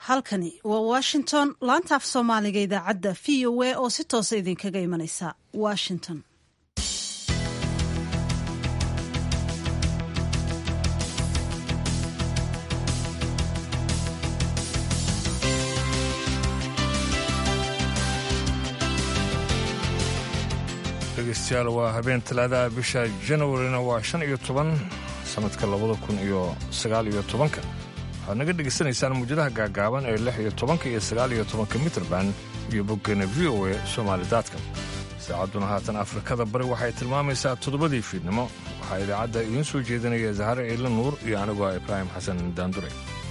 halkani waa washington laanta af soomaaliga idaacadda v o a oo si toosa idinkaga imanaysa washington dhegeystayaal waa habeen talaadaha bisha janawarina waa shan iyo toban sannadka labada kun iyo sagaal iyo tobanka waxaad naga dhegaysanaysaan muujadaha gaagaaban ee lix iyo tobanka iyo sagaal iyo tobanka mitrban iyo boggeena v o a somaali daadka saacadduna haatan afrikada bari waxay tilmaamaysaa toddobadii fiidnimo waxaa idaacadda idiin soo jeedinaya zahare ciila nuur iyo anigoo ibraahim xasan daandure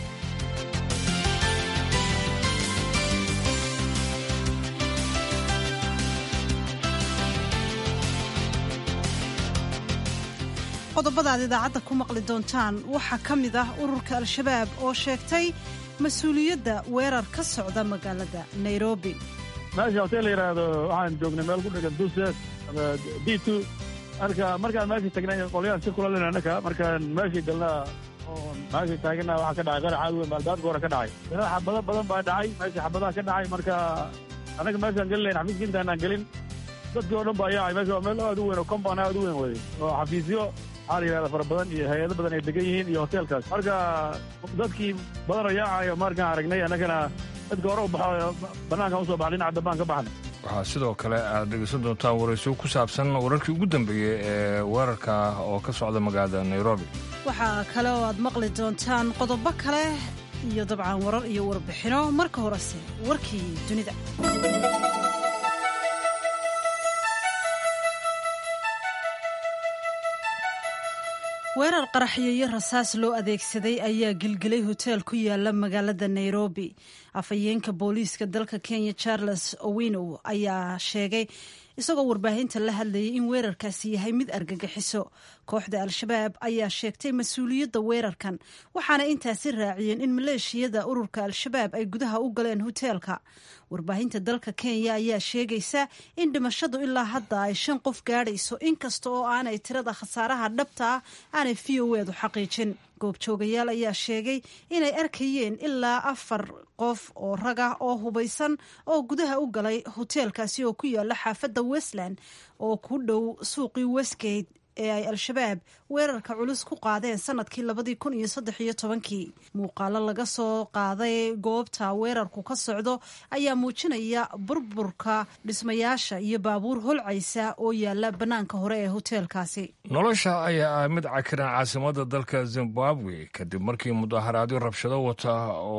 qodobada aad idaacadda ku maqli doontaan waxaa ka mid ah ururka al-shabaab oo sheegtay mas-uuliyadda weerar ka socda magaalada nairobi meesha hoteel la yidhaahdo waxaan joognay meel ku dhegan duses ama d two marka markaan meesha tagnay qolyahan si kula len annaka markaan meeshii galnaa oo meesha taagana waxaa ka dhacay qarax aad weyn maalbaadka hore ka dhacay dana xabado badan baa dhacay meesha xabadaha ka dhacay marka annaga meeshaan gelin lahayn xafiiska intaanaan gelin dadkii oo dhan baa yaacay meesha waa meel aad u weyn oo compound aad u weyn weye oo xafiisyo waxaa la yidhahda fara badan iyo hay-ado badan ay degan yihiin iyo hoteelkaas marka dadkii badanoo yaacayo markaan aragnay annagana dadka hore u baxo bannaankan usoo baxa dhinaca dambaan ka baxnay waxaa sidoo kale aad dhegaysan doontaan warayso ku saabsan wararkii ugu dambeeyey ee weerarka oo ka socda magaalada nairobi waxaa kale oo aad maqli doontaan qodobo kale iyo dabcan warar iyo warbixino marka horese warkii dunida weerar qaraxyo iyo rasaas loo adeegsaday ayaa gilgilay hoteel ku yaala magaalada nairobi afhayeenka booliiska dalka kenya charles owino ayaa sheegay isagoo warbaahinta la hadlayay in weerarkaasi yahay mid argagixiso kooxda al-shabaab ayaa sheegtay mas-uuliyadda weerarkan waxaana intaasi raaciyeen in maleeshiyada ururka al-shabaab ay gudaha u galeen hoteelka warbaahinta dalka kenya ayaa sheegaysa in dhimashadu ilaa hadda ay shan qof gaadhayso inkasta oo aanay tirada khasaaraha dhabta ah aanay v o edu xaqiijin goobjoogayaal ayaa sheegay inay arkayeen ilaa afar qof oo rag ah oo hubaysan oo gudaha u galay hoteelkaasi oo ku yaala xaafadda westland oo ku dhow suuqii westgate ee ay al-shabaab weerarka culus ku qaadeen sanadkii labadii kun iyo saddex iyo tobankii muuqaalo laga soo qaaday goobta weerarku ka socdo ayaa muujinaya burburka dhismayaasha iyo baabuur holcaysa oo yaala bannaanka hore ee hoteelkaasi nolosha ayaa ah mid cakiran caasimadda dalka zimbabwe kadib markii mudaharaadyo rabshado wata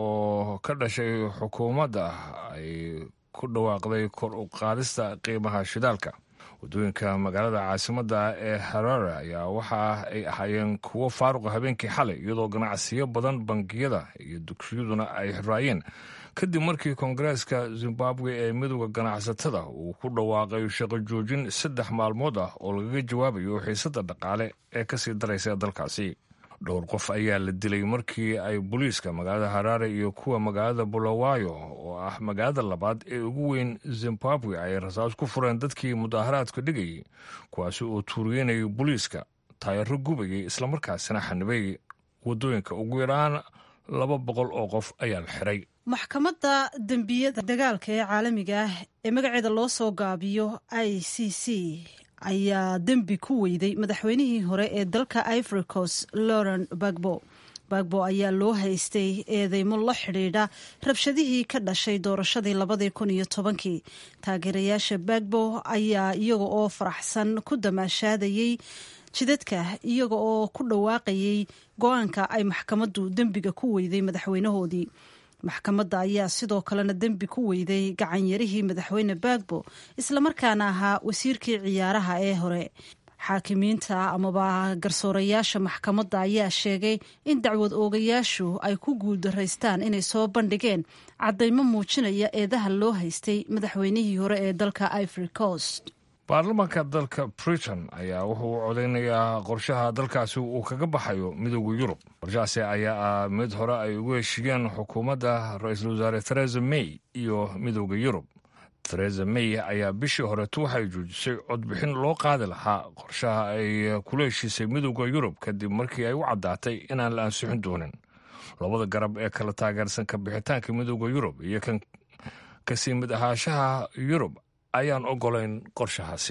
oo ka dhashay xukuumadda ay ku dhawaaqday kor u qaadista qiimaha shidaalka waddooyinka magaalada caasimadda ee harare ayaa waxa ay ahaayeen kuwo faaruqa habeenkii xalay iyadoo ganacsiyo badan bangiyada iyo dugsiyaduna ay xiraayeen kadib markii koongareeska zimbabwe ee midooda ganacsatada uu ku dhawaaqay shaqo joojin saddex maalmood ah oo lagaga jawaabayo xiisadda dhaqaale ee kasii daraysa dalkaasi dhowr qof ayaa la dilay markii ay booliiska magaalada harare iyo kuwa magaalada bulawayo oo ah magaalada labaad ee ugu weyn zimbabwe ay rasaas ku fureen dadkii mudaharaadka dhigayay kuwaasi oo tuuriyeynayay booliiska taayaro gubayay islamarkaasina xanibay waddooyinka ugu yaraan laba boqol oo qof ayaa la xiray maxkamadda dembiyada dagaalka ee caalamiga ah ee magaceeda loo soo gaabiyo i c c ayaa dembi ku weyday madaxweynihii hore ee dalka ivory coast lauren bagbo bagbo ayaa loo haystay eedeymo la xidhiidha rabshadihii ka dhashay doorashadii labadii kun iyo tobankii taageerayaasha bagbo ayaa iyaga oo faraxsan ku damaashaadayey jidadka iyaga oo ku dhawaaqayay go-aanka ay maxkamaddu dembiga ku weyday madaxweynahoodii maxkamadda ayaa sidoo kalena dembi ku weyday gacanyarihii madaxweyne bagbo islamarkaana ahaa wasiirkii ciyaaraha ee hore xaakimiinta amaba garsoorayaasha maxkamadda ayaa sheegay in dacwad oogayaashu ay ku guuldaraystaan inay soo bandhigeen caddaymo muujinaya eedaha loo haystay madaxweynihii hore ee dalka ivory coast baarlamaanka dalka britain ayaa wuxuu u codeynayaa qorshaha dalkaasi uu kaga baxayo midooda yurub qorshahaasi ayaa ah mid hore ay ugu heshiiyeen xukuumadda ra-iisul wasaare theresa may iyo midooda yurub theresa may ayaa bishii horeeto waxay joojisay codbixin loo qaadi lahaa qorshaha ay kula heshiisay midooda yurub kadib markii ay u caddaatay inaan la ansixin doonin labada garab ee kala taageersan ka bixitaanka midooda yurub iyo kan kasii mid ahaashaha yurub ayaan ogolayn qorshahaasi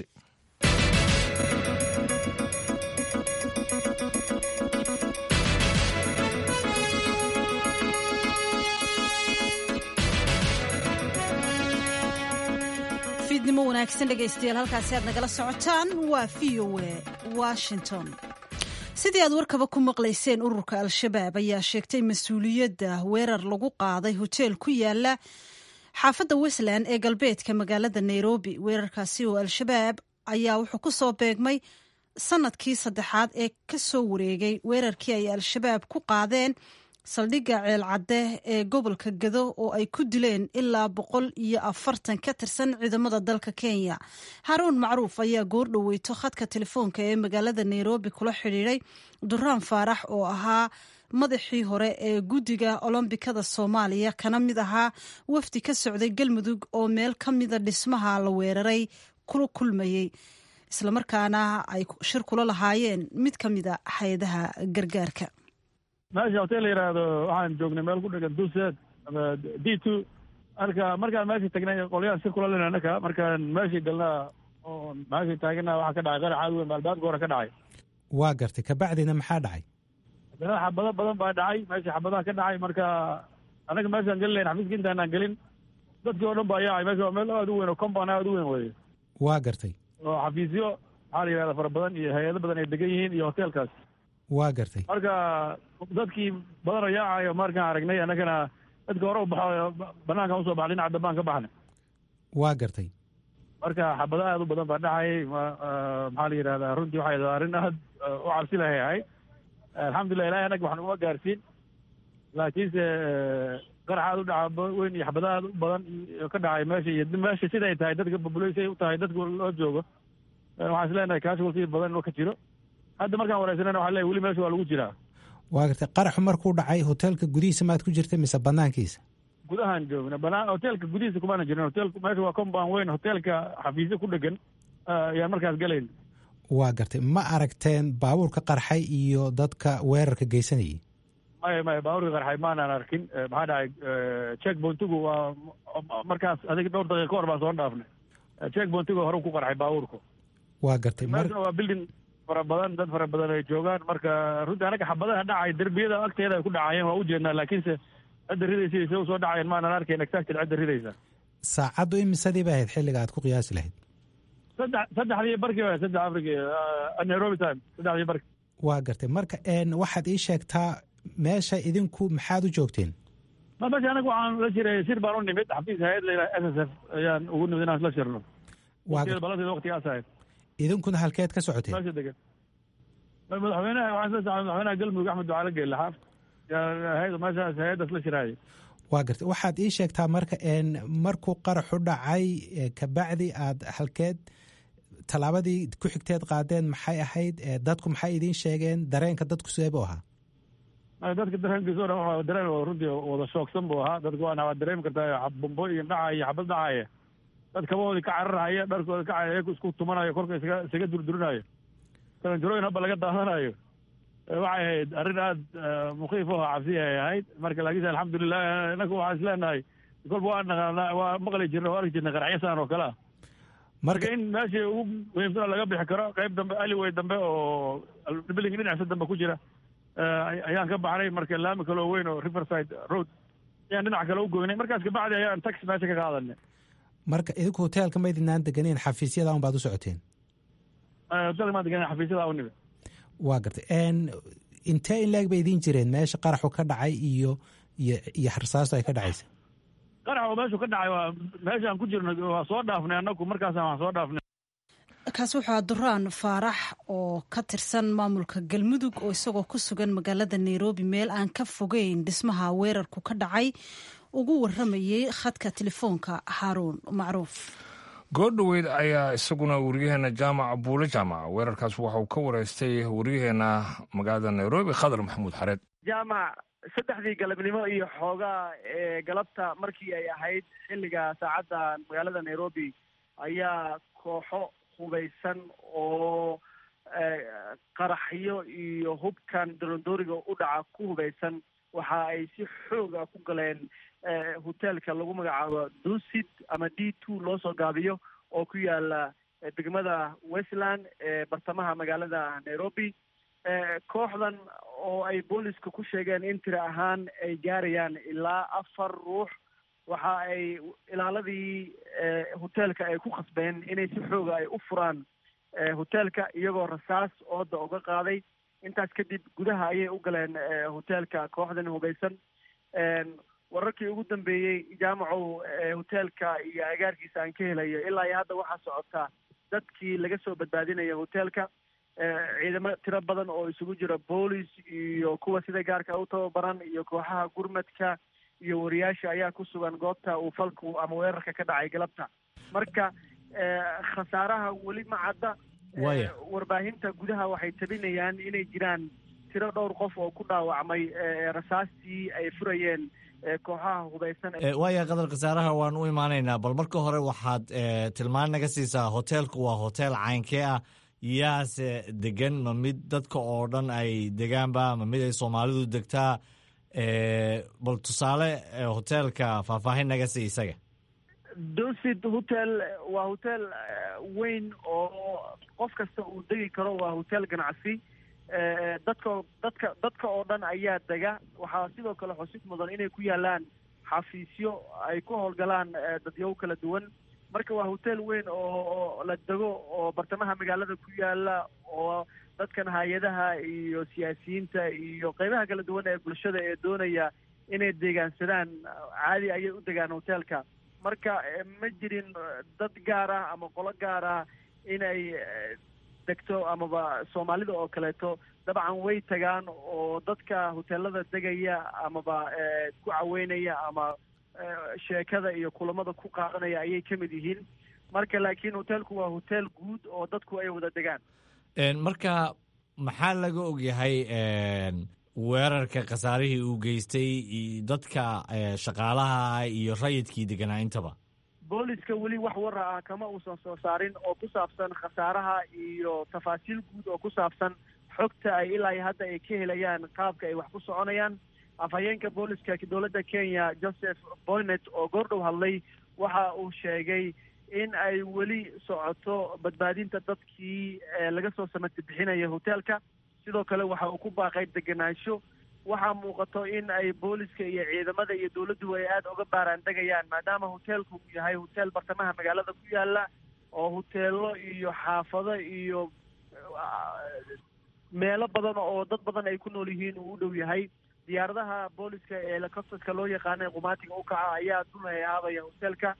fiidnimo wanaagsan dhegaystayaal halkaasi aad nagala socotaan waa v o a washington sidii aad warkaba ku maqlayseen ururka al-shabaab ayaa sheegtay mas-uuliyadda weerar lagu qaaday hoteel ku yaala xaafadda westland ee galbeedka magaalada nairobi weerarkaasi oo al-shabaab ayaa wuxuu ku soo beegmay sanadkii saddexaad ee ka soo wareegay weerarkii ay al-shabaab ku qaadeen saldhigga ceelcadde ee gobolka gado oo ay ku dileen ilaa boqol iyo afartan ka tirsan ciidamada dalka kenya haruun macruuf ayaa goor dhoweyto khadka telefoonka ee magaalada nairobi kula xidhiiday duraan faarax oo ahaa madaxii hore ee guddiga olombikada soomaaliya kana mid ahaa wafdi ka socday galmudug oo meel ka mida dhismaha la weeraray kula kulmayey islamarkaana ay shir kula lahaayeen mid ka mida hay-adaha gargaarka meesha hotel la yidhaahdo waxaan joognay meel ku dhegan duset ama d two marka markaan meeshii tagnay qolyahan si kula lena anaka markaan meeshii galnaa oon meeshii taagana waxaa ka dhacay qarax aad weyn albaabka hore ka dhacay waa gartay kabacdina maxaa dhacay haddana xabado badan baa dhacay meeshii xabadaha ka dhacay marka anaga meeshaan gelin lahayn xafiiska intaanaan gelin dadkii oo dhan baa yaacay meesha waa meel aad u weyn oo compound aad u weyn weye waa gartay oo xafiisyo maxaa la yidhahda fara badan iyo hay-ado badan ay degan yihiin iyo hotelkaas waa gartay marka dadkii badanoo yaacayo markaan aragnay annagana dadka hore u baxo banaankan usoo baxa dhinaca dambaan ka baxnay waa gartay marka xabado aad u badan baa dhacayay maxaa la yidhahdaa runtii waxay ahayd arrin aad u cabsi lahay ahayd alxamdulilah ilahay annaga waxaan uma gaarsiin laakiinse qarax aad u dhaca weyn iyo xabado aad u badan ka dhacay meesha iyo meesha siday tahay dadka population u tahay dadka loo joogo waxaan is leenahay casualty badan inuu ka jiro hadda markaan wareysanana waxaa leeyahy weli meesha waa lagu jiraa waa gartay qaraxu markuu dhacay hoteelka gudihiisa maad ku jirta mise banaankiisa gudahaan joogna banaan hoteelka gudihiisa kumaana jirin hoteelku meesha waa compound weyn hoteelka xafiisyo ku dhegan ayaan markaas gelayn waa gartay ma aragteen baabuurka qarxay iyo dadka weerarka geysanayay maya maya baabuurka qarxay maanaan arkin maxaa dhacay check bontigu waa markaas adiga dhowr daqiiqa ka hor baan soo dhaafnay check bontigu hore ku qarxay baabuurku waa gartay meeshuna waa building fara badan dad fara badan ay joogaan marka runtii anaga xabadaha dhacay derbiyada agteeda ay ku dhacayeen waa ujeednaa laakiinse cidda ridaysa se usoo dhacayeen maanaan arkayn exacted cidda ridaysa saacaddu imisadii ba ahayd xilliga aad ku qiyaasi lahayd saddex saddexdii barkii waa saddex afriki nairobi time saddexdii barki waa gartay marka waxaad ii sheegtaa meesha idinku maxaad u joogteen ma meesha anaga waxaan la jiray sir baan u nimid xafiis hay-ad layidhaha s s f ayaan ugu nimid inaan isla shirno baladeeda waqtigaas ahayd idinkuna halkeed ka socoteen meesha degan madaxweynaha waxaan isla socday madaxweynaha galmudug axmed ducaale geelle xaaf hay-ada meeshaas hay-addaas la shiraayay waa gartay waxaad ii sheegtaa marka markuu qaraxu dhacay kabacdi aad halkeed tallaabadii ku xigteed qaadeen maxay ahayd dadku maxay idiin sheegeen dareenka dadku sidee buu ahaa dadka dareenkiisa o dhan waa dareen runtii wada shoogsan buu ahaa dadku waana waad dareemi kartaa bumbo iyo dhacaya iyo xabad dhacaya dad kabahoodii ka cararhaya dharkooda ka caya isku tumanayo korka isaga isaga durdurinayo kalanjarooyin haba laga daadanayo waxay ahayd arrin aad mukiif oo cabsi ay ahayd marka laakiinse alxamdulilah inaku waxaan isleenahay kolba waa naqaanaa waa maqli jirna oo arki jirna qaraxyasaan oo kale ah marka in meeshii ugu muhiimsana laga bixi karo qayb dambe aliway dambe oo bilinka dhinaciisa dambe ku jira ayaan ka baxnay marka laami kaloo weyn oo riverside road ayaan dhinac kale u goynay markaas kabacdi ayaan taxi meesha ka qaadanay marka idinku hoteelka ma idinaan deganeen xafiisyada un baad u socoteen hoteelka maan deganeen xafiisyada u nimid waa gartay intee in leeg bay idiin jireen meesha qaraxu ka dhacay iyo iyo iyo harsaastu ay ka dhacaysa qarax oo meeshu ka dhacay waa meeshaan ku jirno waa soo dhaafnay annagu markaasaan waan soo dhaafnay kaas wuxuu duraan faarax oo ka tirsan maamulka galmudug oo isagoo ku sugan magaalada nairobi meel aan ka fogeyn dhismaha weerarku ka dhacay ugu waramayey khadka telefoonka xaaruun macruuf goordhoweyd ayaa isaguna waryaheena jaamac buule jaamac weerarkaas waxa uu ka wareystay waryaheena magaalada nairobi khadar maxamuud xareed jaamac saddexdii galabnimo iyo xoogaa ee galabta markii ay ahayd xilliga saacadda magaalada nairobi ayaa kooxo hubaysan oo qaraxyo iyo hubkan dorondooriga u dhaca ku hubaysan waxa ay si xooga ku galeen hoteelka lagu magacaabo dusid ama d two loo soo gaabiyo oo ku yaala degmada westland ee bartamaha magaalada nairobi kooxdan oo ay booliska ku sheegeen in tiri ahaan ay gaarayaan ilaa afar ruux waxa ay ilaaladii hoteelka ay ku khasbeen inay si xooga ay u furaan hoteelka iyagoo rasaas ooda uga qaaday intaas kadib gudaha ayay u galeen hoteelka kooxdan hubaysan wararkii ugu dambeeyey jaamacow hoteelka iyo agaarkiisa aan ka helayo ilaa iyo hadda waxaa socota dadkii laga soo badbaadinaya hoteelka ciidamo tiro badan oo isugu jira boolis iyo kuwa sida gaarka u tababaran iyo kooxaha gurmadka iyo wariyaasha ayaa ku sugan goobta uu falku ama weerarka ka dhacay galabta marka khasaaraha weli ma cadda warbaahinta gudaha waxay tabinayaan inay jiraan tiro dhowr qof oo ku dhaawacmay rasaastii ay furayeen kooxaha hubaysan waaya qadar khasaaraha waan u imaanaynaa bal marka hore waxaad tilmaan naga siisaa hoteelku waa hotel caynkee ah yaase degan ma mid dadka oo dhan ay degaanba ma mid ay soomaalidu degtaa bal tusaale hoteelka faahfaahin naga sii isaga dosid hotel waa hotel weyn oo qof kasta uu degi karo waa hotel ganacsi dadka dadka dadka oo dhan ayaa dega waxaa sidoo kale xusid mudan inay ku yaalaan xafiisyo ay ku howlgalaan dadyow kala duwan marka waa hotel weyn oo la dego oo bartamaha magaalada ku yaala oo dadkan hay-adaha iyo siyaasiyiinta iyo qeybaha kala duwan ee bulshada ee doonaya inay deegaansadaan caadi ayay u degaan hoteelka marka ma jirin dad gaar ah ama qolo gaar ah inay degto amaba soomaalida oo kaleeto dabcan way tagaan oo dadka hoteelada degaya amaba ku caweynaya ama sheekada iyo kulamada ku qaadanaya ayay ka mid yihiin marka laakiin hoteelku waa hotel guud oo dadku ay wada degaan marka maxaa laga ogyahay weerarka khasaarihii uu geystay dadka shaqaalaha iyo rayidkii deganaa intaba booliska weli wax wara ah kama uusan soo saarin oo ku saabsan khasaaraha iyo tafaasiil guud oo ku saabsan xogta ay ilaa iyo hadda ay ka helayaan qaabka ay wax ku soconayaan afhayeenka booliska dowladda kenya joseph boynet oo goordhow hadlay waxa uu sheegay in ay weli socoto badbaadinta dadkii laga soo samati bixinaya hoteelka sidoo kale waxa uu ku baaqay degenaansho waxaa muuqato in ay booliska iyo ciidamada iyo dowladdu ay aada uga baaraan degayaan maadaama hoteelku uu yahay hotel bartamaha magaalada ku yaala oo hoteelo iyo xaafado iyo meelo badan oo dad badan ay ku nool yihiin uu u dhow yahay diyaaradaha booliska ee helicopterska loo yaqaana qumaatiga u kaca ayaa dulhayaabaya hoteelka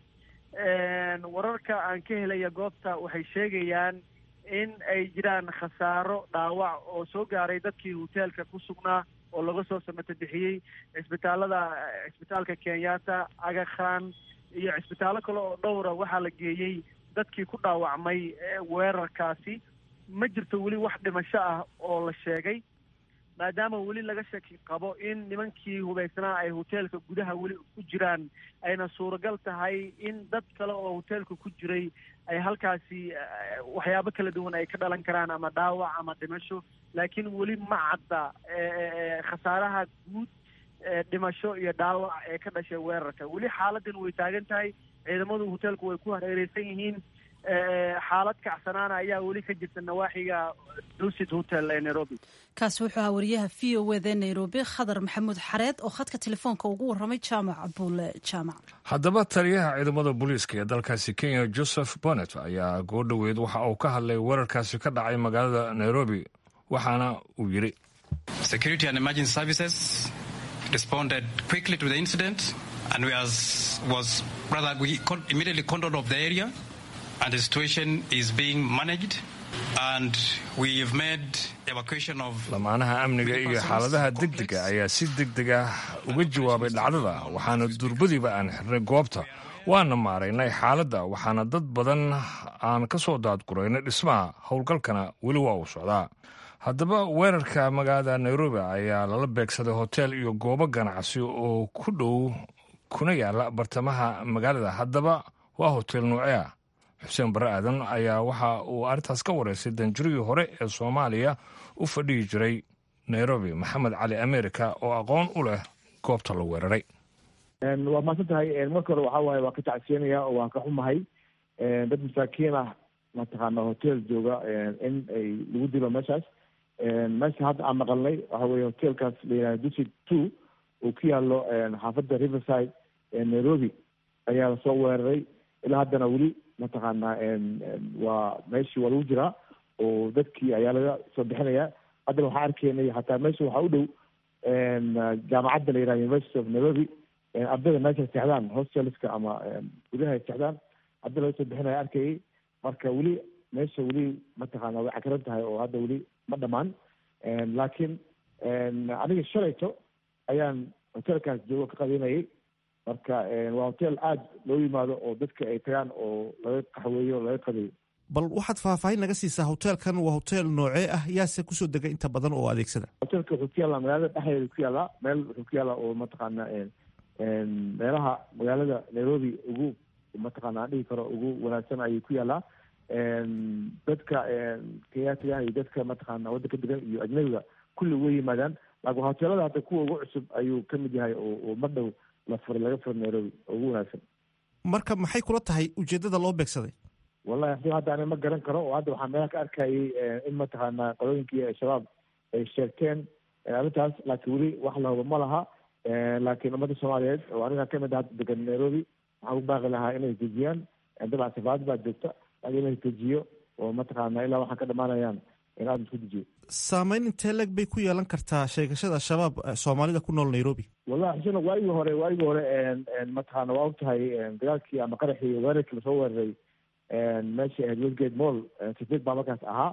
wararka aan ka helaya goobta waxay sheegayaan in ay jiraan khasaaro dhaawac oo soo gaaray dadkii hoteelka ku sugnaa oo laga soo samata bixiyey cisbitaalada cisbitaalka kenyatta aga khan iyo cisbitaallo kale oo dhowra waxaa la geeyey dadkii ku dhaawacmay weerarkaasi ma jirto weli wax dhimasho ah oo la sheegay maadaama weli laga shaki qabo in nimankii hubaysnaa ay hoteelka gudaha weli ku jiraan ayna suuragal tahay in dad kale oo hoteelka ku jiray ay halkaasi waxyaabo kala duwan ay ka dhalan karaan ama dhaawac ama dhimasho laakiin weli ma cadda khasaaraha guud dhimasho iyo dhaawac ee ka dhashay weerarka weli xaaladan way taagan tahay ciidamadu hoteelku way ku hareereysan yihiin xaalad kacsanaana ayaa weli ka jirta nawaaxiga dusit hotel ee nairobi kaasi wuxuu ahaa wariyaha v o ed ee nairobi khadar maxamuud xareed oo khadka telefoonka ugu warramay jaamac buule jaamac haddaba taliyaha ciidamada booliiska ee dalkaasi kenya joseph bonnet ayaa goodhoweed waxa uu ka hadlay weerarkaasi ka dhacay magaalada nairobi waxaana uu yidhi security and emergency services responded quickly to the incident and we as, was rather we immediately cordoned off the area and the situation is being managed and we've made evacuation of lamaanaha amniga iyo xaaladaha degdega ayaa si degdeg ah uga jawaabay dhacdada waxaana durbadiiba aan xirnay goobta waana maaraynay xaaladda waxaana dad badan aan ka soo daadguraynay dhismaha howlgalkana weli waa uu socdaa haddaba weerarka magaalada nairobi ayaa lala beegsaday hotel iyo goobo ganacsi oo ku dhow kuna yaala bartamaha magaalada haddaba waa hotel nuuce ah xuseen barre aadan ayaa waxa uu arrintaas ka wareysay danjurigii hore ee soomaaliya u fadhihi jiray nairobi maxamed cali america oo aqoon u leh goobta la weeraray waa mahadsan tahay marka hore waxaa waaye waa ka tacsiyanaya oo waan ka xumahay dad masaakiin ah mataqaana hotel jooga in ay lagu dilo meeshaas meesha hadda aan maqalnay waxa weye hotelkaas la yihahda dusit two uu ku yaalo xaafadda riverside nairobi ayaa lasoo weeraray ilaa haddana weli mataqaana waa meeshii waa lagu jiraa oo dadkii ayaa laga soo bixinaya haddana waxaa arkaynay hataa meesha waxaa u dhow jaamacadda la yihahda university of nairobi ardayda meesha seexdaan hostelska ama gudaha seexdaan hadda laga soo bixinaya arkayay marka weli meesha weli mataqaana way cakaran tahay oo hadda weli ma dhamaan laakiin aniga shalayto ayaan hotelkaas joogo ka qadinayay marka waa hotel aada loo yimaado oo dadka ay tagaan oo laga qaxweeyo laga qadayo bal waxaad faahfaahin naga siisaa hotelkan waa hotel noocee ah yaase kusoo dega inta badan oo adeegsada hotelka wuxuu ku yaallaa magaalada dhexdeeda ku yaallaa meel wuxuu ku yaallaa oo mataqaana meelaha magaalada nairobi ugu mataqaana aan dhihi karo ugu wanaagsan ayay ku yaallaa dadka kenyaatiga iyo dadka mataqaana waddanka degan iyo ajnabiga kulli way yimaadaan laakiin hoteelada hadda kuwa ugu cusub ayuu ka mid yahay oo mar dhow la furay laga furay nairobi oo ugu wanaagsan marka maxay kula tahay ujeedada loo beegsaday wallahi asi hadda ani ma garan karo oo hadda waxaa meelaha ka arkayay in mataqaana qolooyinkii al-shabaab ay sheegteen arrintaas laakiin weli wax lahuba ma laha laakiin ummadda soomaaliyeed oo aniga kamid ah hadda degan nairobi waxaan ku baaqi lahaa inay dejiyaan dabcan safaarad baa joogta laakiin inay dejiyo oo mataqaana ilaa waxaan ka dhamaanayaan in aada isku dejiyo saameyn intee leg bay ku yeelan kartaa sheegashada shabaab soomaalida ku nool nairobi wallahi xuseen waagii hore waagii hore mataqaana waa og tahay dagaalkii ama qaraxii weerarkii lasoo weeraray meeshii ahayd westgate mall sifid baa markaas ahaa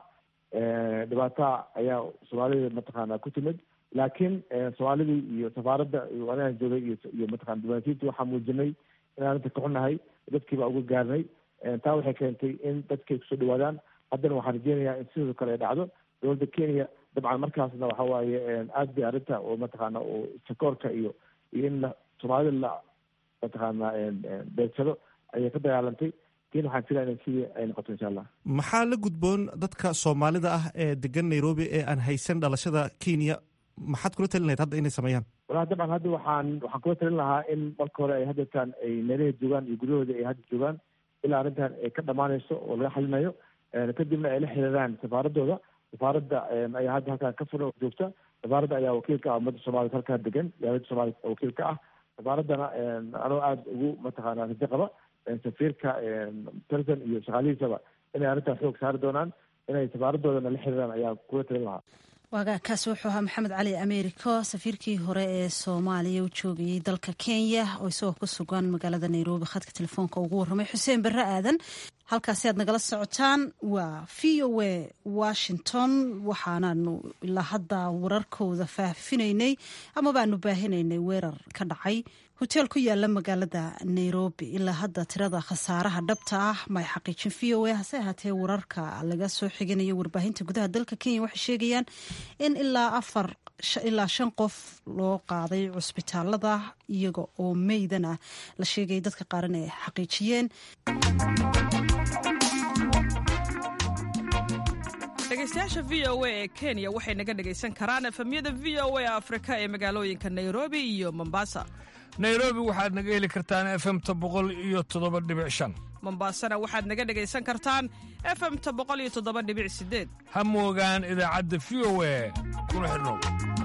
dhibaata ayaa soomaalida mataqaana ku timid laakiin soomaalidii iyo safaaradda anigaan joogay iyo iyo mataqana diblomaasiyiintii waxaa muujinay in arrinta ka xunahay dadkii baa uga gaarnay taa waxay keentay in dadkay kusoo dhawaadaan haddana waxaan rajeynayaa in sidoo kale ay dhacdo dowladda kenya dabcan markaasna waxa waaye aad bay arrinta oo mataqaana oo sakoorka iyo iyo in soomaalida la mataqaana beegsado ayay ka dagaalantay tin waxaan filaya in sidii ay noqoto insha allah maxaa la gudboon dadka soomaalida ah ee degan nairobi ee aan haysan dhalashada kenya maxaad kula talin lahayd hadda inay sameeyaan walahi dabcan hadda waxaan waxaan kula talin lahaa in marka hore ay haddeetaan ay meelaha joogaan iyo guryahooda ay hadda joogaan ilaa arrintan ay ka dhamaanayso oo laga xalinayo kadibna ay la xiriiraan safaaradooda safaaradda ayaa hadda halkaan ka furan oo joogta safaaradda ayaa wakiilka ah ummadda soomaaliyed halkaa degan dowladda soomaaliyed wakiilka ah safaaraddana anoo aada ugu mataqaana rajo qaba safiirka tarsan iyo shaqaalihiisaba inay arrintan xoog saari doonaan inay safaaradoodana la xiriiraan ayaa kula talin lahaa waagaakaasi wuxuu ahaa maxamed cali americo safiirkii hore ee soomaaliya u joogayey dalka kenya oo isagoo ku sugan magaalada nairobi khadka telefoonka ugu warramay xuseen barre aadan halkaasi aad nagala socotaan waa v o a washington waxaanaanu ilaa hadda wararkooda faahfinaynay ama baanu baahinaynay weerar ka dhacay hoteel ku yaala magaalada nairobi ilaa hadda tirada khasaaraha dhabta ah may xaqiijin v o a hase ahaatee wararka laga soo xiganayo warbaahinta gudaha dalka kenya waxay sheegayaan in ilaa afar ilaa shan qof loo qaaday cusbitaalada iyaga oo meydana la sheegaya dadka qaaran ay xaqiijiyeen dhegeystayaasha v o a ee kenya waxay naga dhegaysan karaan efemyada v o a afrika ee magaalooyinka nairobi iyo mombasa nairobi waxaad naga heli kartaan efemta boqol iyo toddoba dhibic shan mombasana waxaad naga dhegaysan kartaan efemta boqol iyo toddoba dhibic sideed ha moogaan idaacadda v o a kuna xidhnow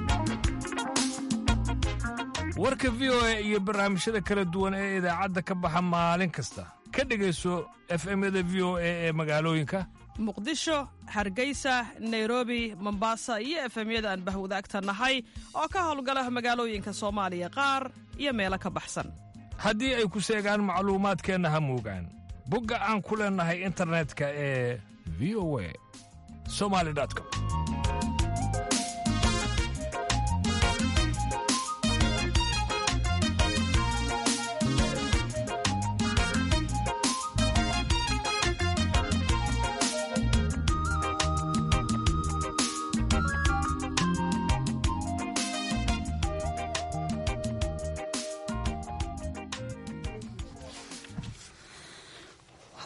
warka v o a iyo barnaamijyada kala duwan ee idaacadda ka baxa maalin kasta ka dhegayso efemyada v o a ee magaalooyinka muqdisho hargeysa nairobi mombasa iyo efemyada aan bahwadaagta nahay oo ka howlgala magaalooyinka soomaaliya qaar iyo meelo ka baxsan haddii ay ku seegaan macluumaadkeenna ha moogaan bogga aan ku leennahay internetka ee v o a somali com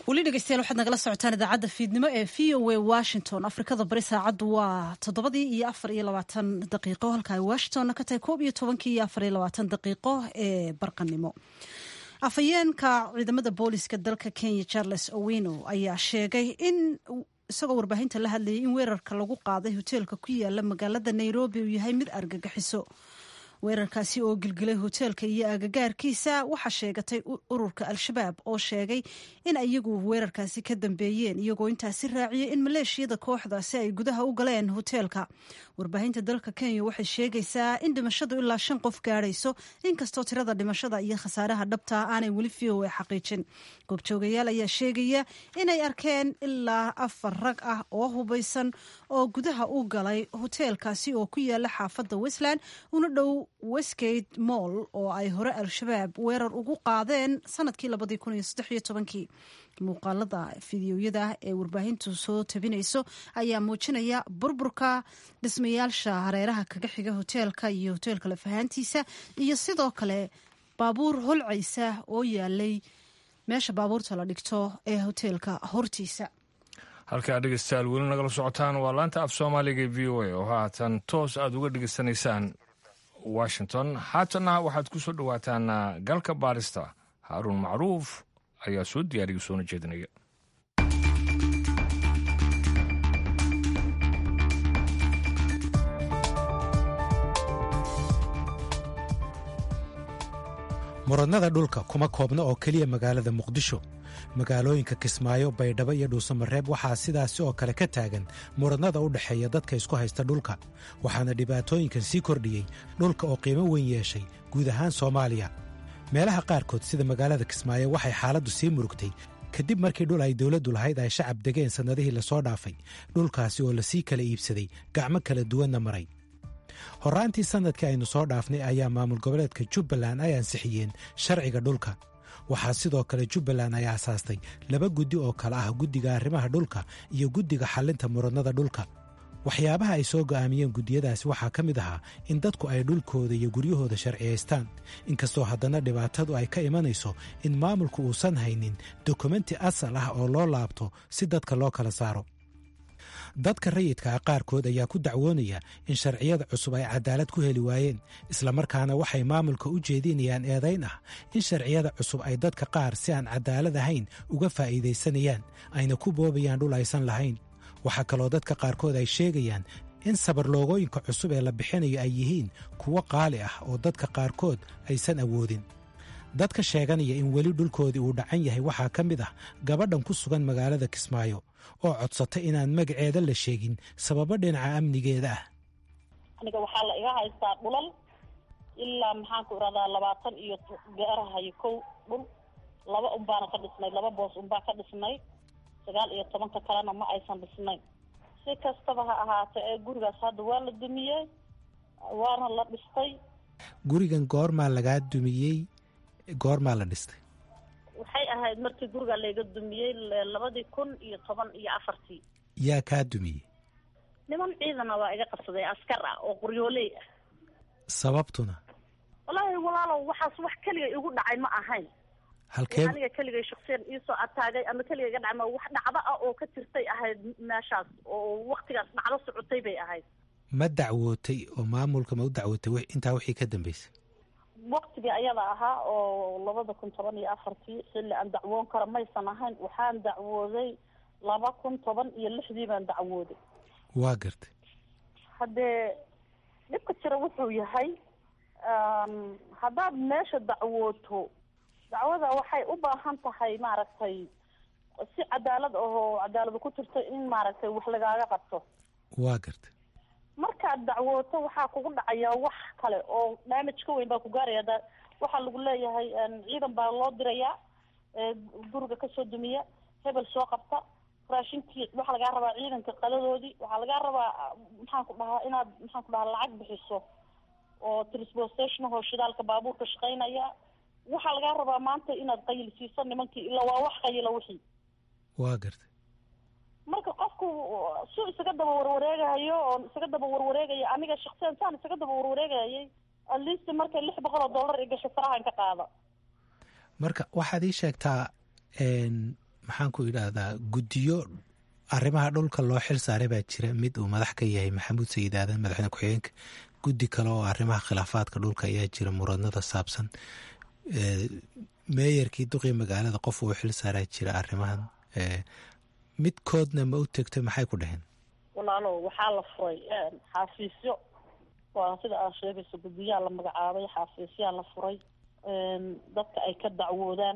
weli dhegeystayaal waxaad nagala socotaan idaacadda fiidnimo ee v o a washington afrikada bari saacaddu waa toddobadii iyo afar iyo labaatan daqiiqo halka ay washingtonna ka tahay koob iyo tobankii iyo afar iyo labaatan daqiiqo ee barqanimo afhayeenka ciidamada booliska dalka kenya charles owino ayaa sheegay in isagoo warbaahinta la hadlayay in weerarka lagu qaaday hoteelka ku yaala magaalada nairobi uu yahay mid argagixiso weerarkaasi oo gilgilay hoteelka iyo agagaarkiisa waxaa sheegatay ururka al-shabaab oo sheegay in iyagu weerarkaasi ka dambeeyeen iyagoo intaasi raaciyay in maleeshiyada kooxdaasi ay gudaha u galeen hoteelka warbaahinta dalka kenya waxay sheegaysaa in dhimashadu ilaa shan qof gaadhayso inkastoo tirada dhimashada iyo khasaaraha dhabtaa aanay weli v o a xaqiijin goobjoogayaal ayaa sheegaya inay arkeen ilaa afar rag ah oo hubaysan oo gudaha u galay hoteelkaasi oo ku yaala xaafadda westland una dhow westgate moll oo ay hore al-shabaab weerar ugu qaadeen sanadkii labadii kun iyo saddex iyo tobankii muuqaalada fideoyada ee warbaahintu soo tabinayso ayaa muujinaya burburka dhismayaasha hareeraha kaga xiga hoteelka iyo hoteelka lafahaantiisa iyo sidoo kale baabuur holcaysa oo yaalay meesha baabuurta la dhigto ee hoteelka hortiisa halkaa dhegeystayaal weli nagala socotaan waa laanta af soomaaliga v o a oo haatan toos aad uga dhegeysanaysaan washington haatanna waxaad ku soo dhowaataan galka baarista haaruun macruuf ayaa soo diyaariya soona jeedinaya muradnada dhulka kuma koobna oo keliya magaalada muqdisho magaalooyinka kismaayo baydhabo iyo dhuusamareeb waxaa sidaasi oo kale ka taagan muradnada u dhexeeya dadka isku haysta dhulka waxaana dhibaatooyinkan sii kordhiyey dhulka oo qiimo weyn yeeshay guud ahaan soomaaliya meelaha qaarkood sida magaalada kismaayo waxay xaaladdu sii murugtay kadib markii dhul ay dowladdu lahayd ay shacab degeen sannadihii lasoo dhaafay dhulkaasi oo lasii kala iibsaday gacmo kala duwanna maray horraantii sannadkii aynu soo dhaafnay ayaa maamul goboleedka jubbaland ay ansixiyeen sharciga dhulka waxaa sidoo kale jubbaland ay aasaastay laba guddi oo kale ah guddiga arrimaha dhulka iyo guddiga xallinta muradnada dhulka waxyaabaha ay soo go'aamiyeen guddiyadaasi waxaa ka mid ahaa in dadku ay dhulkooda iyo guryahooda sharciyaystaan inkastoo haddana dhibaatadu ay ka imanayso in maamulku uusan haynin dokumenti asal ah oo loo laabto si dadka loo kala saaro dadka rayidka ah qaarkood ayaa ku dacwoonaya in sharciyada cusub ay cadaalad ku heli waayeen islamarkaana waxay maamulka u jeedinayaan eedayn ah in sharciyada cusub ay dadka qaar si aan cadaalad ahayn uga faa'iidaysanayaan ayna ku boobayaan dhul aysan lahayn waxaa kaloo dadka qaarkood ay sheegayaan in sabarloogooyinka cusub ee la bixinayo ay yihiin kuwo qaali ah oo dadka qaarkood aysan awoodin dadka sheeganaya in weli dhulkoodii uu dhacan yahay waxaa ka mid ah gabadhan ku sugan magaalada kismaayo oo codsatay inaan magaceeda la sheegin sababo dhinaca amnigeeda ah aniga waxaa la iga haystaa dhulal ilaa maxaanku iradaa labaatan iyo gaarahayo kow dhul laba unbaana ka dhisnay laba boos unbaa ka dhisnay sagaal iyo tobanka kalena ma aysan dhisnayn si kastaba ha ahaatee ee gurigaas hadda waa la dumiyey waana la dhistay gurigan goormaa lagaa dumiyey goormaa la dhistay waxay ahayd markii guriga layga dumiyey labadii kun iyo toban iyo afartii yaa kaa dumiyey niman ciidana waa iga qabsaday askar ah oo qoryooley ah sababtuna wallaahi walaalow waxaas wax keliga igu dhacay ma ahayn halkee aniga keligay shaksiyan iisoo ataagay ama keliga iga dhacay ma wax dhacdo ah oo ka jirtay ahayd meeshaas oo waktigaas dhacdo socotay bay ahayd ma dacwootay oo maamulka ma u dacwootay intaa wixii ka dambeysay waktigii ayada ahaa oo labada kun toban iyo afartii xilli aan dacwoon karo maysan ahayn waxaan dacwooday laba kun toban iyo lixdii baan dacwooday waa gartay haddee dhibka jira wuxuu yahay haddaad meesha dacwooto dacwada waxay u baahan tahay maaragtay si cadaalad ahoo cadaaladu ku jirto in maaragtay wax lagaaga qabto waa gartay markaad dacwooto waxaa kugu dhacaya wax kale oo damage ka weyn baa ku gaaraya da waxaa lagu leeyahay ciidan baa loo dirayaa guriga kasoo dumiya hebel soo qabta raashinkii waxaa lagaa rabaa ciidanka qadadoodii waxaa lagaa rabaa maxaan ku dhahaa inaad maxaan ku dhahaa lacag bixiso oo transportation ahoo shidaalka baabuurka shaqaynaya waxaa lagaa rabaa maanta inaad qayil siiso nimankii ila waa wax qayila wixii waa gartay marka qofku suu isaga daba warwareegayo oo isaga daba warwareegaya aniga shaksiyan saan isaga daba warwareegayay at least markay lix boqol oo dollar i gasho farahan ka qaada marka waxaad ii sheegtaa maxaan ku idhaahdaa guddiyo arrimaha dhulka loo xil saaray baa jira mid uu madax ka yahay maxamuud sayid aadan madaxweyne ku-xigeenka guddi kale oo arrimaha khilaafaadka dhulka ayaa jira muranada saabsan meeyarkii duqii magaalada qof uu xil saaraa jira arrimahan midkoodna ma u tegto maxay ku dhaheen walaalo waxaa la furay xaafiisyo waa sida aad sheegayso guddiyaha la magacaabay xaafiisyaa la furay dadka ay ka dacwoodaan